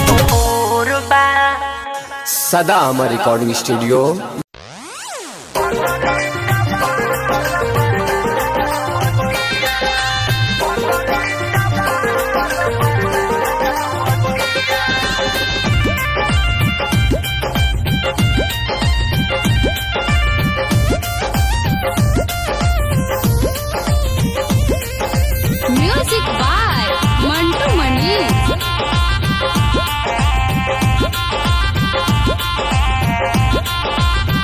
Sada Amar recording studio music by Mantu Mani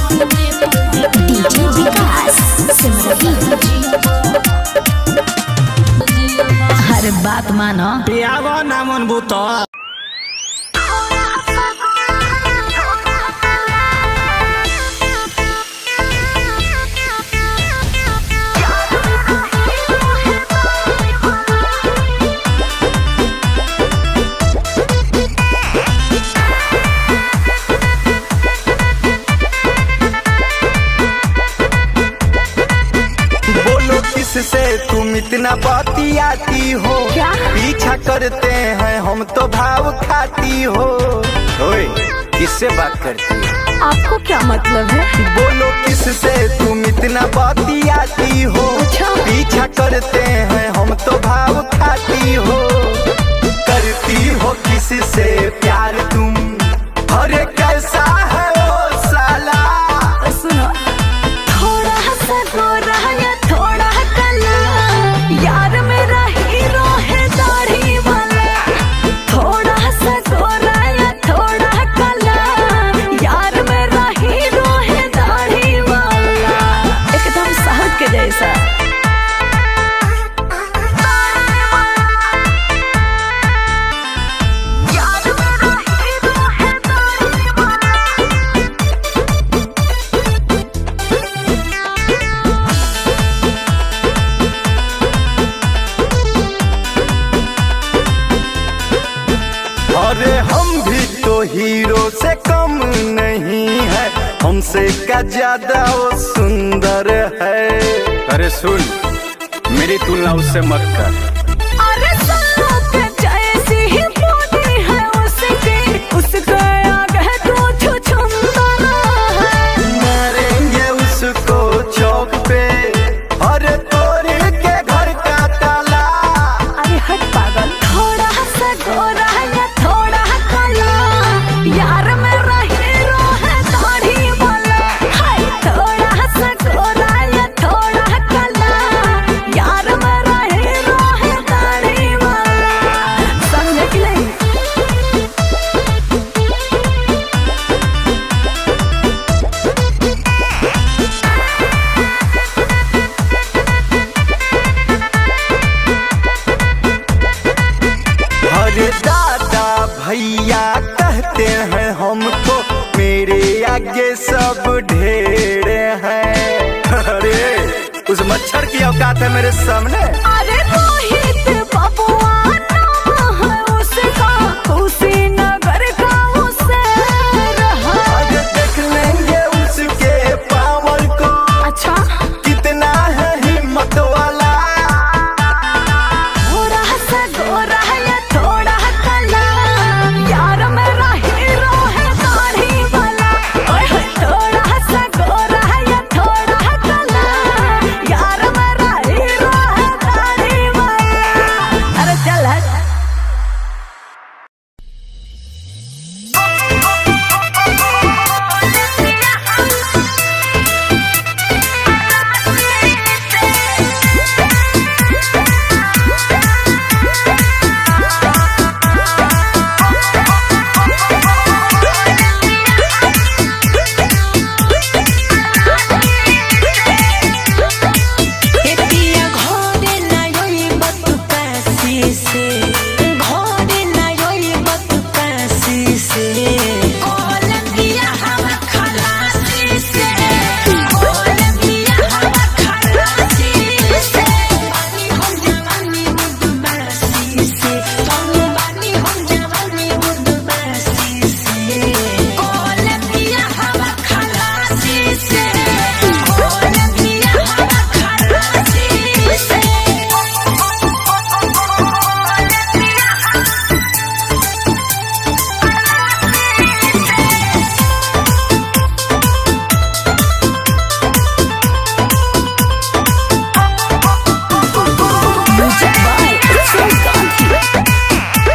DJ Vikas Simrahi अरे बात मानो पियावा ना मन भूतो बोलो किससे तुम इतना बतियाती हो क्या? पीछा करते हैं हम तो भाव खाती हो ओए किससे बात करती हो आपको क्या मतलब है बोलो किससे तुम इतना बतियाती हो अच्छा। पीछा करते हैं हम तो भाव खाती हो करती हो किससे प्यार तुम अरे कैसा है वो साला सुनो थोड़ा सा गोरा या थोड़ा कला यार मेरा हीरो है दाढ़ी वाला थोड़ा सा गोरा या थोड़ा कला यार मेरा हीरो है दाढ़ी वाला एकदम साहब के जैसा यार मेरा हीरो है दाढ़ी वाला अरे हम भी तो हीरो से कम नहीं है हमसे का ज्यादा वो सुंदर है अरे सुन मेरी तुलना उससे मत कर अरे सांप जैसी ही बॉडी है उसकी उसका आगे तो छुछुंदरा है मारेंगे उसको चौक पे अरे तोड़ के घर का ताला अरे हट पागल थोड़ा सा गोरा या थोड़ा काला यार मेरा हीरो है दाढ़ी वाला हाय थोड़ा सा गोरा या थोड़ा काला यार मेरा हीरो है दाढ़ी वाला समझे कि नहीं अरे दादा भैया कहते हैं हमको मेरे आगे सब ढेर हैं अरे उस मच्छर की औकात है मेरे सामने अरे रोहित बबुआ नाम है उसका कुशीनगर का उसे रहा आज देख लेंगे उसके पावर को अच्छा कितना है हिम्मत वाला थोड़ा सा गोरा या थोड़ा काला यार मेरा हीरो है दाढ़ी वाला ओए होए थोड़ा सा गोरा या थोड़ा काला यार मेरा हीरो है दाढ़ी वाला अरे चल हट एतिया घरे ना योई बत पैसी से घरे ना योई बत पैसी से कोलंबिया हवा खलासी से कोलंबिया हवा खलासी से पानी हम जवानी मुद बरसी से तुम पानी हम जवानी मुद बरसी से कोलंबिया हवा खलासी से कोलंबिया हवा खलासी से म्यूजिक बाय उत्सव गांधी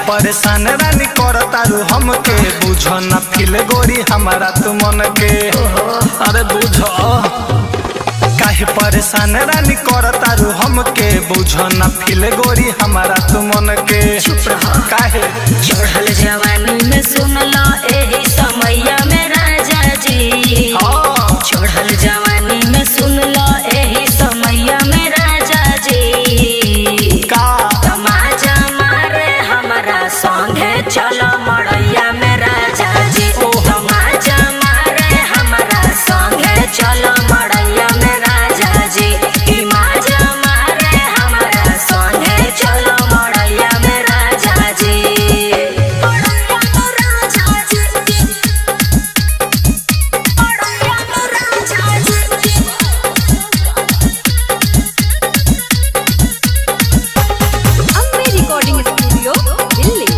परेशान रानी कर तारू हमके बुझो न फिल गोरी हमारा तू मन के अरे बुझो काहे परेशान रानी कर तारू हमके बुझो न फिल गोरी हमारा तू मन के काहे चढ़ल जवानी में सुन लो एही समैया में राजा जी चढ़ल जवानी में सुन लो एही समैया में राजा जी का तमाजा मारे हमारा संगे चलो मड़ैया में राजा जी तमाजा मारे हमारा संगे चलो मड़ैया में राजा जी ई माजा मारे हमारा संगे चलो मड़ैया में राजा जी मड़ैया में राजा जी मड़ैया में राजा जी अम्बे रिकॉर्डिंग स्टूडियो दिल्ली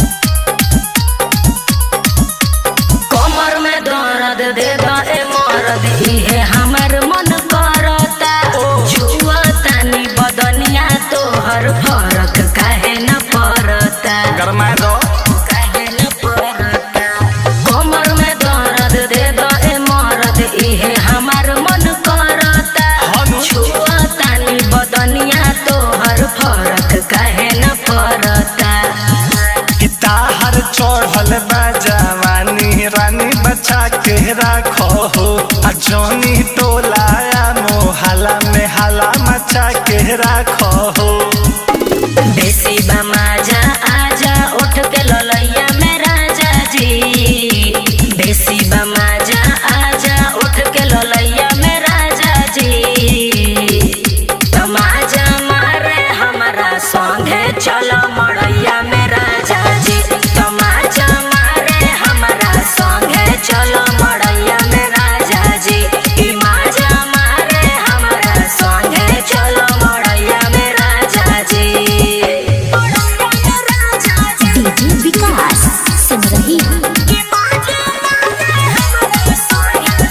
कमर में दर्द दे दे मरद इहे हमर मन करता जुआ तानी बदनिया तोहर फरक काहे न पड़ता गरमाए दो काहे न पड़ता कमर में दर्द दे दे मरद इहे हमर मन करता जुआ तानी बदनिया तोहर फरक काहे न पड़ता ताहर चढ़ल बा जवानी रानी बचा के राखो हो आ जोनी टोलाया मोहला में हाला मचा के राखो हो बेसी बमाजा आजा उठ के ललैया में राजा जी बेसी बमाजा आजा उठ के ललैया में राजा जी तमाजा मारे हमारा संगे चलो मड़ैया में राजा जी तमाजा मारे हमारा संगे चलो मड़ैया में राजा जी ई माजा मारे हमारा संगे चलो मड़ैया में राजा जी मड़ैया में राजा जी डीजे विकास सिमरही ई माजा मारे हमारा संगे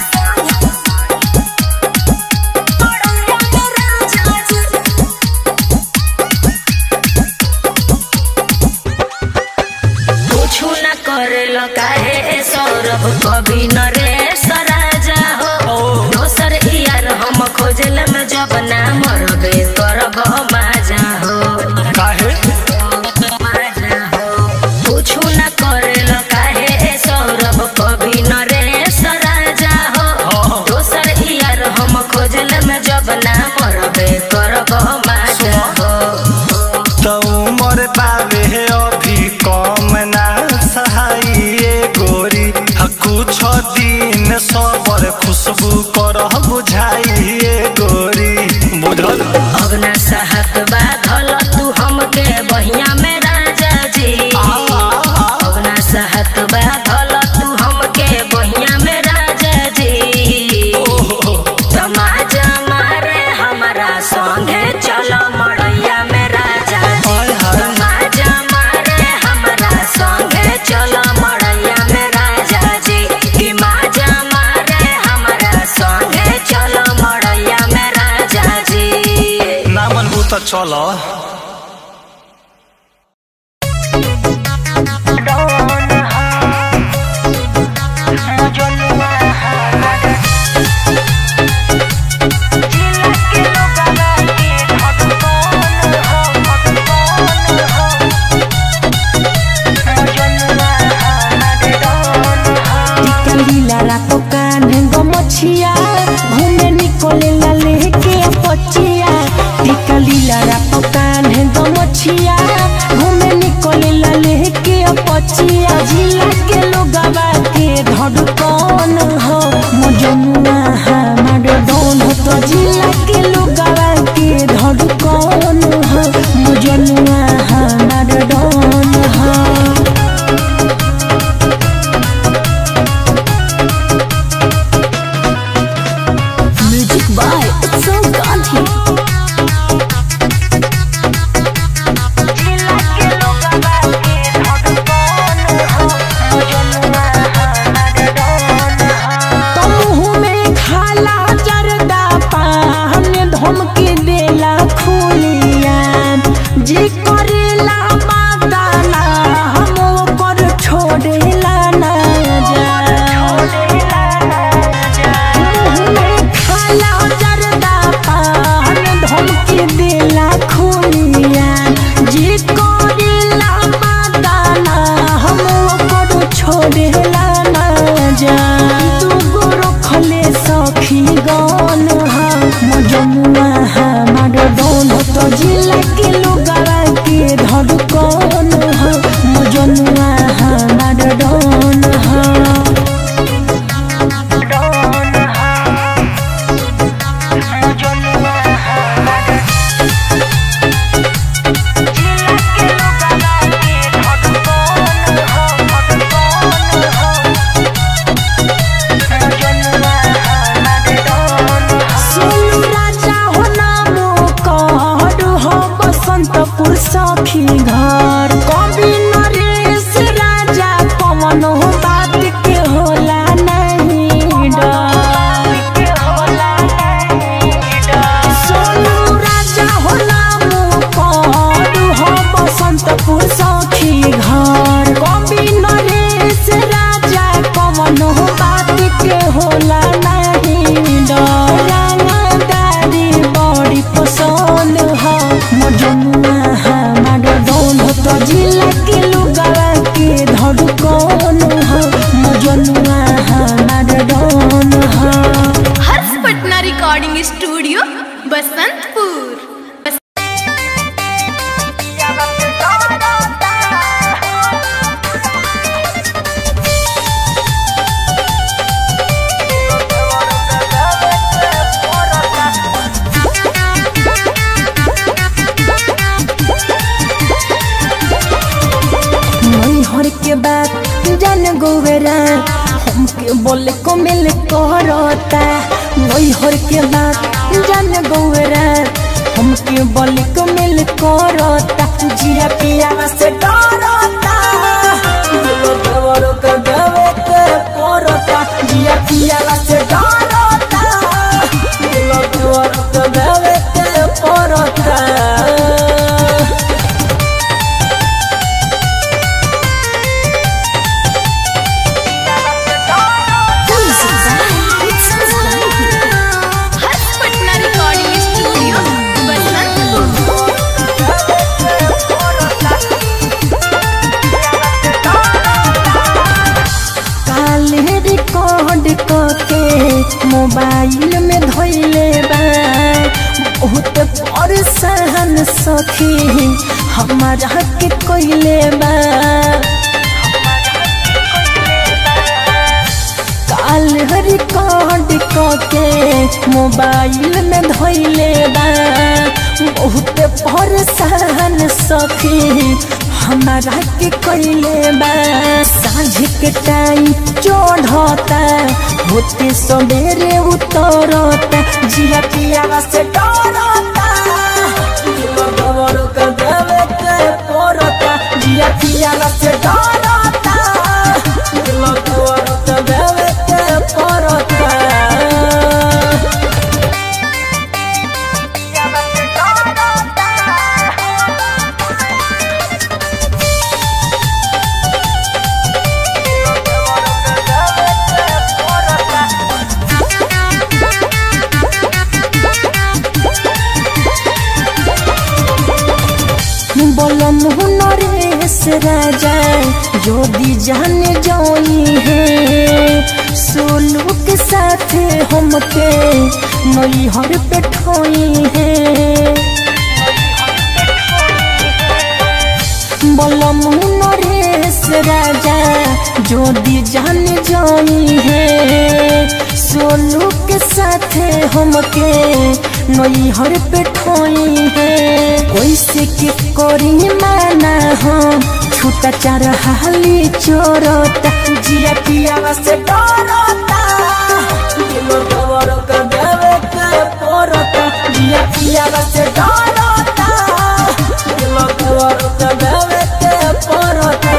मड़ैया में राजा जी कुछु न करेल काहे सौरभ कभी न रे सराजा हो दोसर यार हम खोजल में जब ना मरबे करब माजा हो काहे माजा हो कुछु न करेल काहे सौरभ कभी न रे सराजा हो दोसर यार हम खोजल में जब ना मरबे करब माजा हो तो उमर बाबे अभी कम ना सहाइए गोरी आ कुछ दिन सबर खुशबू कर बुझाइए गोरी बुझल अब न सहत बाधल तू हमके बहिया में राजा जी अब न सहत बाधल तू हमके बहिया में राजा जी तमाजा मारे हमारा संगे चलो मड़ैया में राजा जी तमाजा मारे हमारा संगे चलो मड़ैया में राजा जी ई माजा मारे हमारा संगे चलो मड़ैया में राजा जी ना मनबू तो चलो लीला रातो कान्हे गमछिया घूमे निकोले ला लेके पचिया टिका लीला रातो कान्हे गमछिया घूमे निकोले ला लेके पचिया जिला के लोगवा के धड़कन हो मजनुआ हमार डोन हो तो जिला के लोगवा के धड़कन हो मजनुआ हमार डोन हो म्यूजिक बाय उत्सव गांधी मुँह में होला नाही डर रंगदारी बड़ी पसंद ह मजनुआ हमार डोन तो जिला के लुगावा के धड़कन ह मजनुआ हमार डोन ह हर्ष पटना रिकॉर्डिंग स्टूडियो बसंतपुर नैहर के बात जान गोवेरा हमके बोले को मिल करता नैहर के बात जान गोवेरा हमके बोले को मिल करता जिया पिया से डरता दिलो देवरो के देवे के परता जिया पिया से डरता दिलो देवरो के देवे के परता हर्ष पटना रिकॉर्डिंग स्टूडियो बसंतपुर काले रिकॉर्ड करके मोबाइल में धोइले बा बहुत परेशान सखी हमारा के कोइले बा काल रिकॉर्ड करके मोबाइल में धोइले बा बहुत परेशान सखी हमारा के कोइले बा साँझ के टाइम चढ़ता होते सवेरे उतरता जिया पिया से डरता दिलो गवरो के देवे के परता जिया पिया से डरता दिलो गवरो के देवे के परता বলম নরেশ রাজা যদি जान जाई है सोलू के साथ हमके नैहर पे ठोई है বলম নরেশ রাজা যদি जान जाई है सोलू के साथ हमके नैहर पे ठोई है कैसे के करी माना हो छूटा चार हाली चोरता जिया पिया से डरता दिलो गवरो के देवे के परता जिया पिया से डरता दिलो गवरो के देवे के परता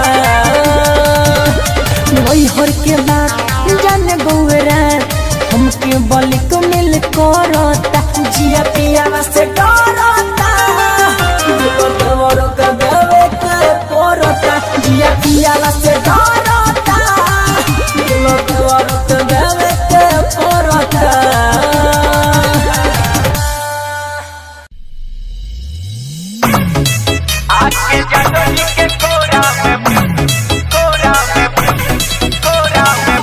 नैहर के बात जान गौरा हमके बल को मिल करता जिया पिया से डरता दिलो देवरो के देवे के परता जिया पिया से डरता दिलो देवरो के देवे के परता आके जटोली के कोरा में कोरा में कोरा में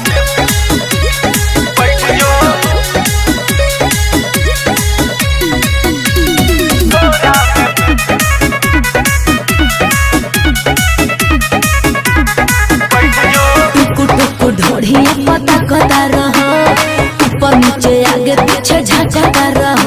बैठ जो कोरा में बैठ जो टुकु टुकु ढोढ़िया पता कता रह ऊपर नीचे आगे पीछे झकता रह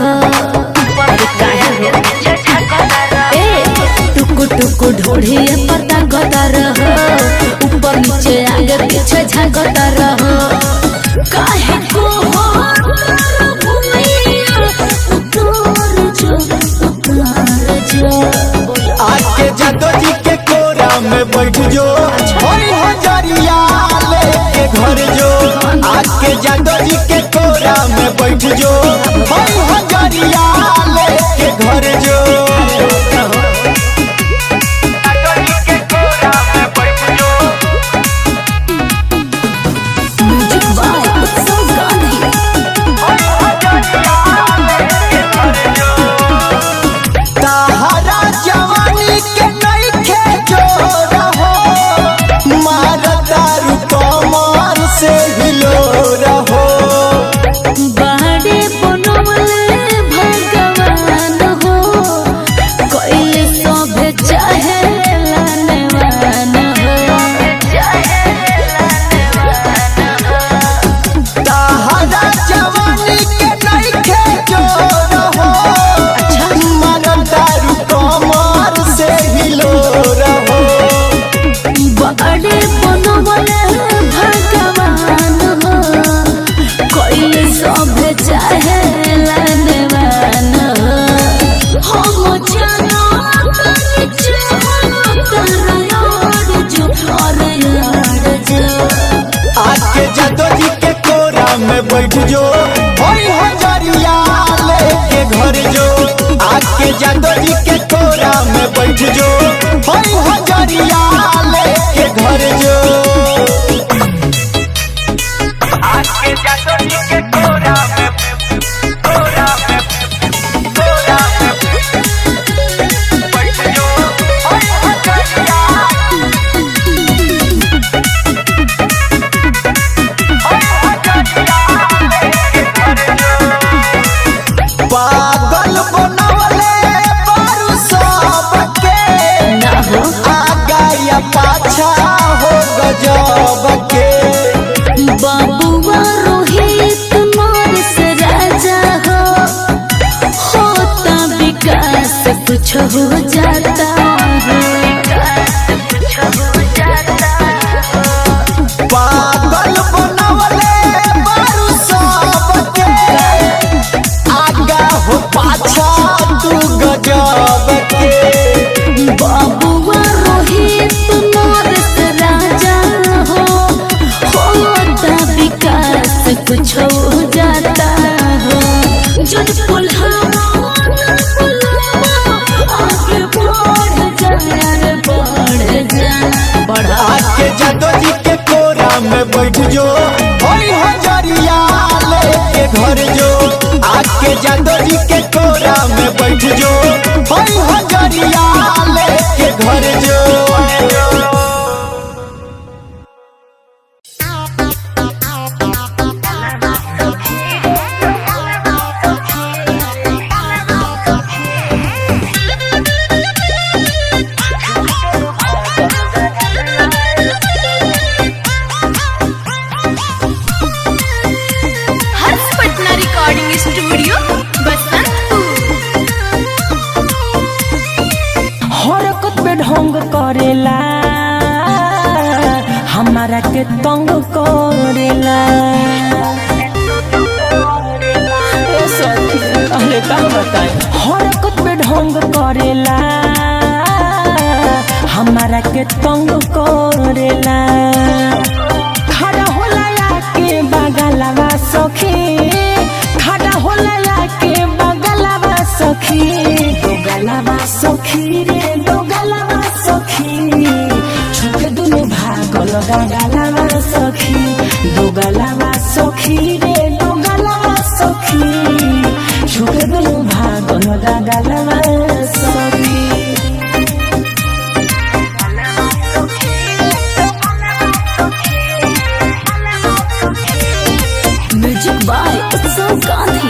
ए, टुकु टुकु ढोढ़िया पता कता रह ऊपर नीचे आगे पीछे झकता रह काहे को हो भूमिया उतार जो उतार जो आके जादो जी के कोरा में बैठ जो होई हजरिया लेके घर जो आके जादो जी के कोरा में बैठ जो होई हजरिया लेके घर जो जटोली के कोरा में बैठ जो म्यूजिक बाय उत्सव में बैठ जो होई हजरिया लेके घर जो आके जादो जी के कोरा में बैठ जो होई हजरिया लेके घर जो आके जादो जी के कोरा में कोरा में कोरा में बैठ जो होई हजरिया पागल बनवले बारू सबके आगा या पाछा हो गजब के बाबुआ रोहित मानस राजा हो होता विकास कुछ हो जाता पागल बनवले बारू सबके आगा हो पाछा तू गजब के बाबुआ रोहित मानस राजा हो होता विकास कुछ हो जाता हो जब पुल्हावा आगे बढ़ जा बढ़ जा बढ़ा आके जादो जी के कोरा में बैठ जो होई हजरिया लेके घर जो आके जादो जी के कोरा में बैठ जो होई हजरिया लेके घर जो हर्ष पटना रिकॉर्डिंग स्टूडियो बसंतपुर हरकत में ढंग करेला हमारा के तंग करेला ए सखी, अरे का बताएं हरकत में ढंग करेला हमारा के तंग करेला खड़ा होला के बगलवा सखी खड़ा होला के बगलवा सखी दो गलवा सखी रे दो गलवा सखी छुक दुनु भागल गलवा सखी दो गलवा सखी रे दो गलवा सखी छुक दुनु भागल गलवा सखी म्यूजिक बाय उत्सव गांधी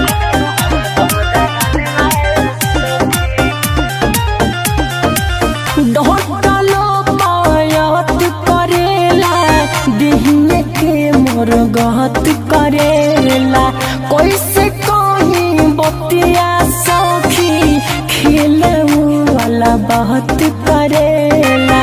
ढोटलो पायत करेला दिहिए के मोर गहत करेला कैसे कहीं बतिया सखी खेले वाला बहुत करेला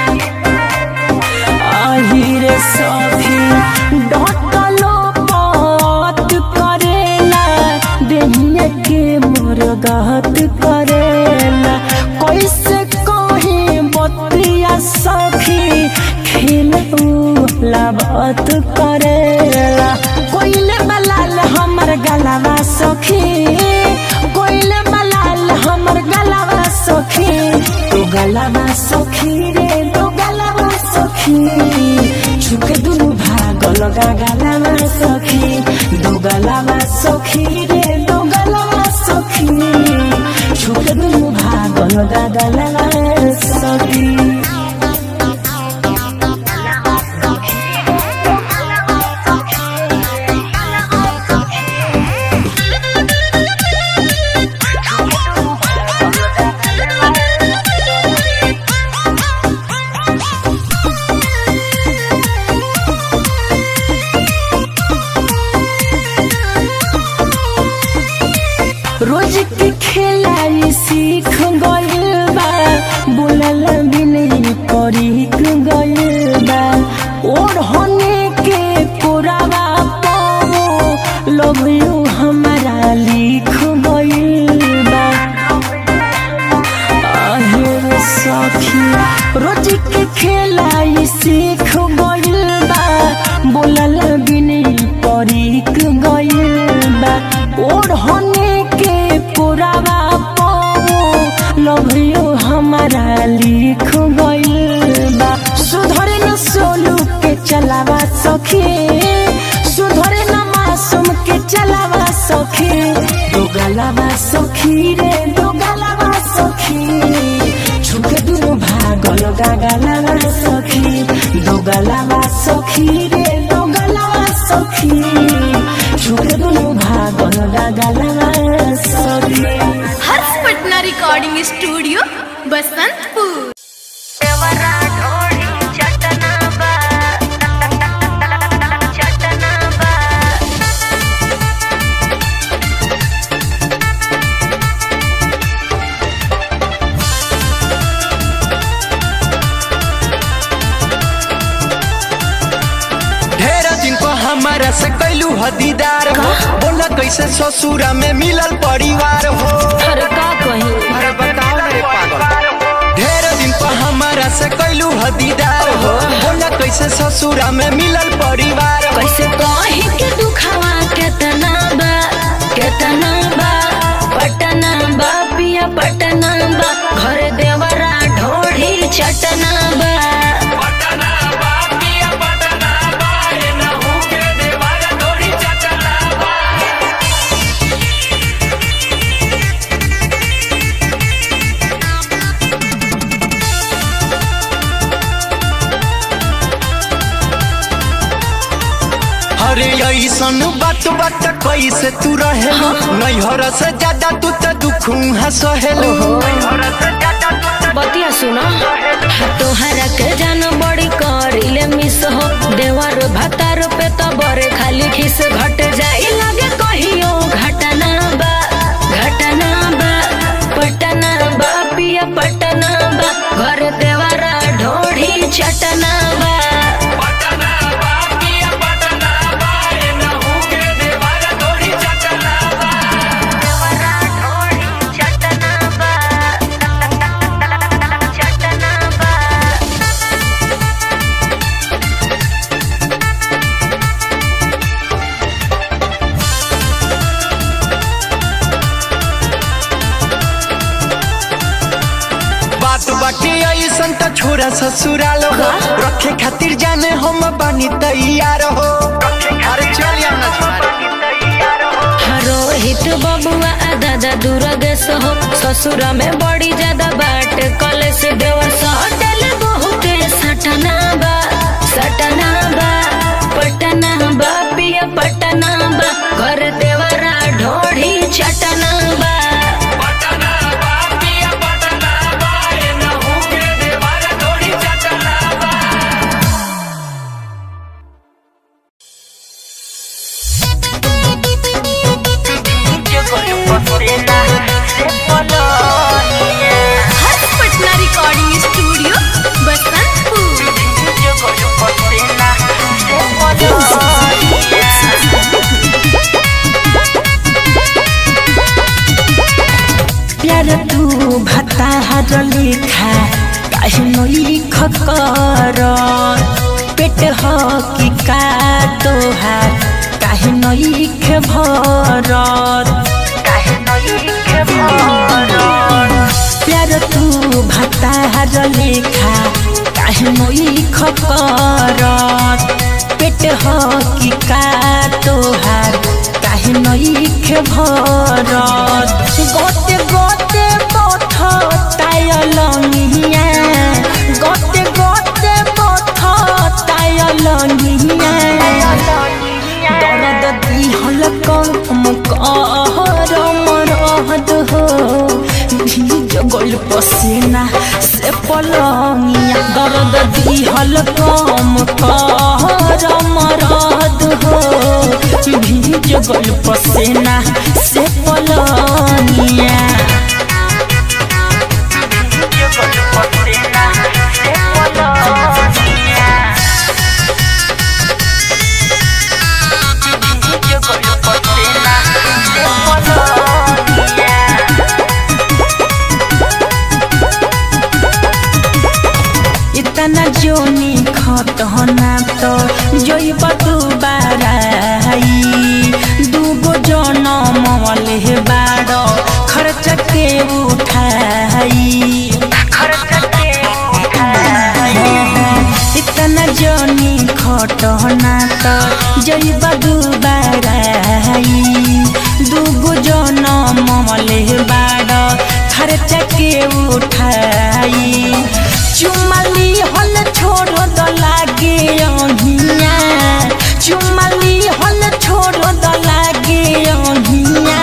आहिरे सखी ढोटलो पात करेला दिहिए के मोर गहत करेला कैसे कहीं बतिया सखी खेला बात करेला कोइले बलाल हमर गलावा सखी कोइले बलाल हमर गलावा सखी तो गलावा सखी रे तो गलावा सखी छुके दुनु भाग लगा गलावा सखी दो गलावा सखी रे दो गलावा सखी छुके दुनु भाग लगा गलावा सखी रोज के खेलाई सीख गइल बा बोलल भी नहीं परीख गइल बा और होने के कोरावा पाओ लव यू हमारा लिख गइल बा आहेर सखी रोज के खेलाई सीख गइल बा बोलल भी नहीं परीख सखी सुधरे न मासूम के चलावा सखी दो गलावा सखी रे दो गलावा सखी छुके दुनु भागल गागलावा सखी दो गलावा सखी रे दो गलावा सखी छुके दुनु भागल गागलावा सखी हर्ष पटना रिकॉर्डिंग स्टूडियो बसंतपुर ढेर दिन को हमारा से कैलू हदीदार हो बोला कैसे ससुरा में मिलल परिवार हो अरे का कही अरे बताओ मेरे पागल ढेर दिन को हमारा से कैलू हदीदार हो बोला कैसे ससुरा में मिलल परिवार हो कैसे कही के दुखावा केतना बा केतना बा पटना बा पिया पटना बा घर देवरा ढोढ़ी चटना बा अरे ऐसन बात बात कैसे तू रहे नैहर से ज्यादा तू तो दुख सहेलो बतिया सुना तोहरा के जान बड़ी करिले मिस हो देवर भतार पे तो बरे खाली खिस घट जाई लगे कहियो घटना बा घटना बा पटना बा पिया पटना बा घर देवरा ढोढ़ी चटना बा बात बाकी ऐसन तो छोरा ससुराल हो रखे खातिर जाने हम बानी तैयार हो अरे चल रोहित बबुआ आ दादा दुर्गेश हो ससुरा में बड़ी ज्यादा बाट कलेश देवर सटल बहुते सटना बा सटना बा पटना बा पिया पटना बा घर देवरा ढोढ़ी चटना बा हर्ष पटना रिकॉर्डिंग स्टूडियो बसंतपुर प्यार तू भत्ता हर लिखा काहे न लिख कर पेट हो कि का तोहार काहे न लिख भरत काहे न लिख भरत प्यार तू भत्ता हर लिखा काहे न लिख कर पेट हो कि का तोहार काहे न लिख भरत गोते गोते पथ तायलनिया गोते गोते पथ तायलनिया दर्द दिहल कम कहर मरहद हो भीज गइल पसीना से पलंगिया दर्द दिहल कम कहर मरहद हो भीज गइल पसीना से पलंगिया इतना जोनी खत होना तो जोइब तू बाराई दूगो जनम हटना त जइबा दुबाराई दुगो जनम मले बाड खर्चा के उठाई चुमली हल छोड़ द लागे अहिया चुमली हल छोड़ द लागे अहिया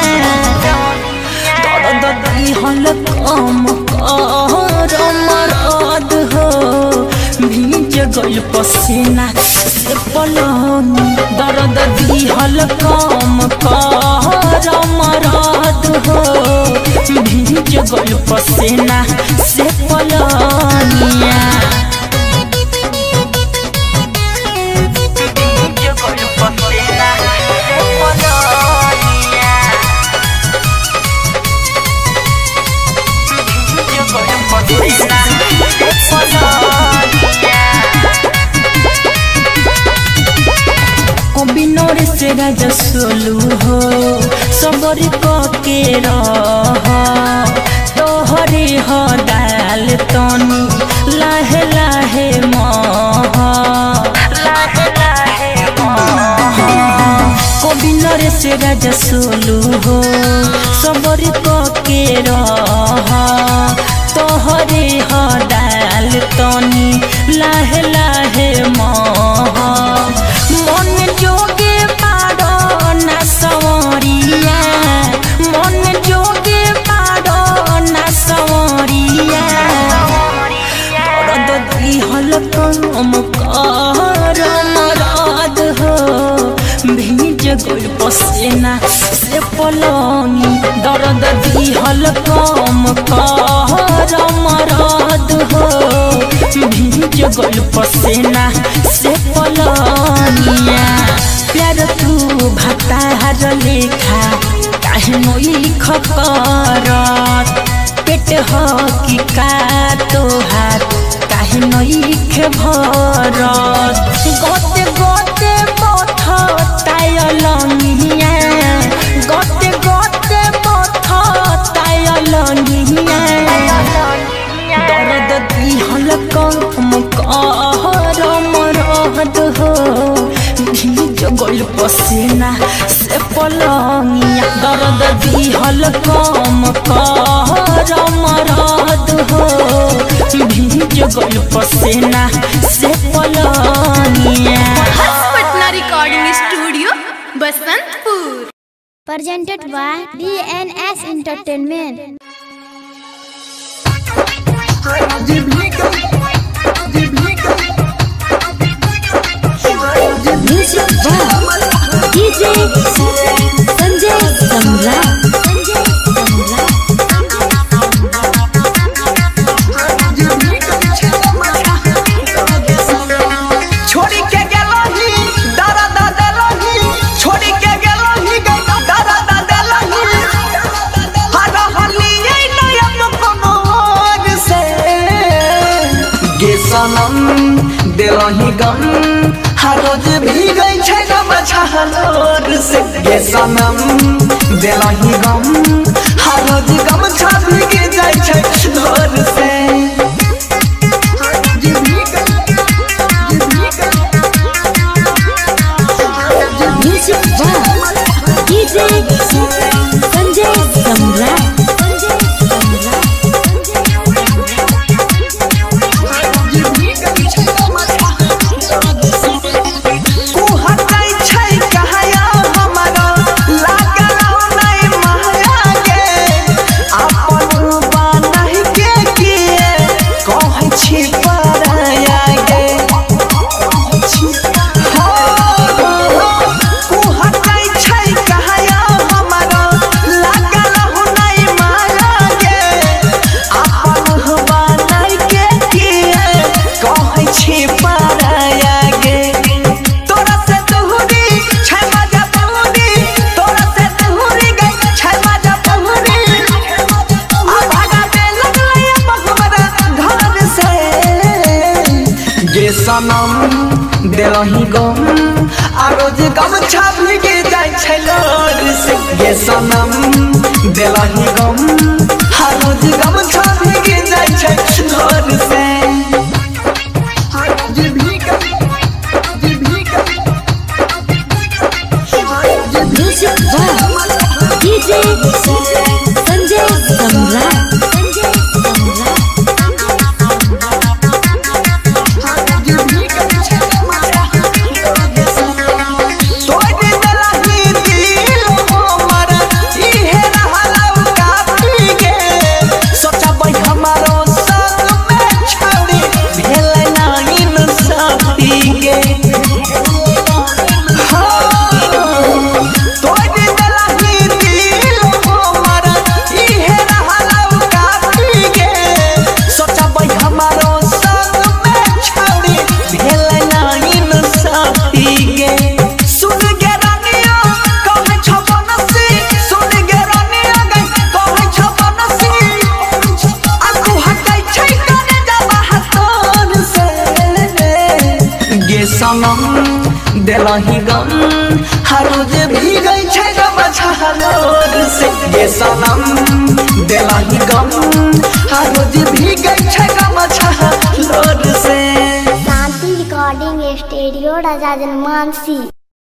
दर्द दी हल कम कर मरद हो भीज गइल पसीना से पलंग दर्द दी हल कम कर मरद हो भीज गइल पसीना से पलनिया অবিনর সে রাজা সোলু হো সবরি কে রহ তোহরে হ ডাল তনি লাহে লাহে মহ লাহে লাহে কবিনর সে রাজা সোলু হো সবরি কে রহ তোহরে হ ডাল তনি লাহে লাহে মহ মন যোগে পারো না সওরিয়া মন যোগে পারো না সওরিয়া দরদ দিহল কম কর মরদ হো ভিজ গইল পসেনা সে পলঙি দরদ দিহল কম কর মরদ হো ভিজ গইল পসেনা से पलनिया प्यार तू भतार लेखा काहे नोई खकरत पेट हो कि का तोहार काहे नोई खे भरत गोते गोते पथ तायलनिया गोते गोते पथ तायलनिया दर्द दिहल कम कर मरद हो भीज गइल पसीना से पलंगिया दर्द दिहल कम कर मरद हो भीज गइल पसीना से पलंगिया Harsh Patna recording studio Basantpur presented by DNS Entertainment. Music by DJ Sanjay Samra. छोड़ी के गेलही दादा दा देलही छोड़ी के गेलही दादा दा देलही हर हलिए नयन कमर से गे सनम देलही गम हर रोज भीगै छै गम छहलोर से गे सनम देलही गम हर रोज गम छा भीग जाइ छै धोर से Music by DJ Sanjay Samra. तू हटाई छै कहया हमरा लागल नै महया गे अपन बान्हि के किए कहै छी पराया गे हो, तू हटाई छै कहया हमरा लागल नै माया गे अपन बान्हि के किए कहै छी पराया गे तोरा से दूरी छै मजा बहुरी तोरा से दूरी गई छै मजा बहुरी आ भागा दे लगलै अब हमरा घर से गे सनम देलही गम आ रोज गम छापी के जाइ छै लोर से गे सनम देलही गम आ रोज गम छापी के जाइ छै लोर से music by DJ Sanjay Samrat Sanjay Samrat तोड़ दलही दिल हमर इहे रहलौ काफी गे सोचबै हमारो संग में छौड़ी भेल नाइन साथी गे तोड़ दलही दिल हमर इहे रहलौ काफी गे सोचबै हमारो संग में छौड़ी भेल नाइन साथी गे सुन गे रानिया कहै छ बनसी सुन गे रानिया गै कहै छ बनसी आगू हटै छै कने जाबा हतन से गे सनम देलही गम हर रोज भीगै छै गम छहलोर से गे सनम देलही गम हर रोज भीगै छै गम छहलोर से शांति रिकॉर्डिंग स्टूडियो राजा जनमानसी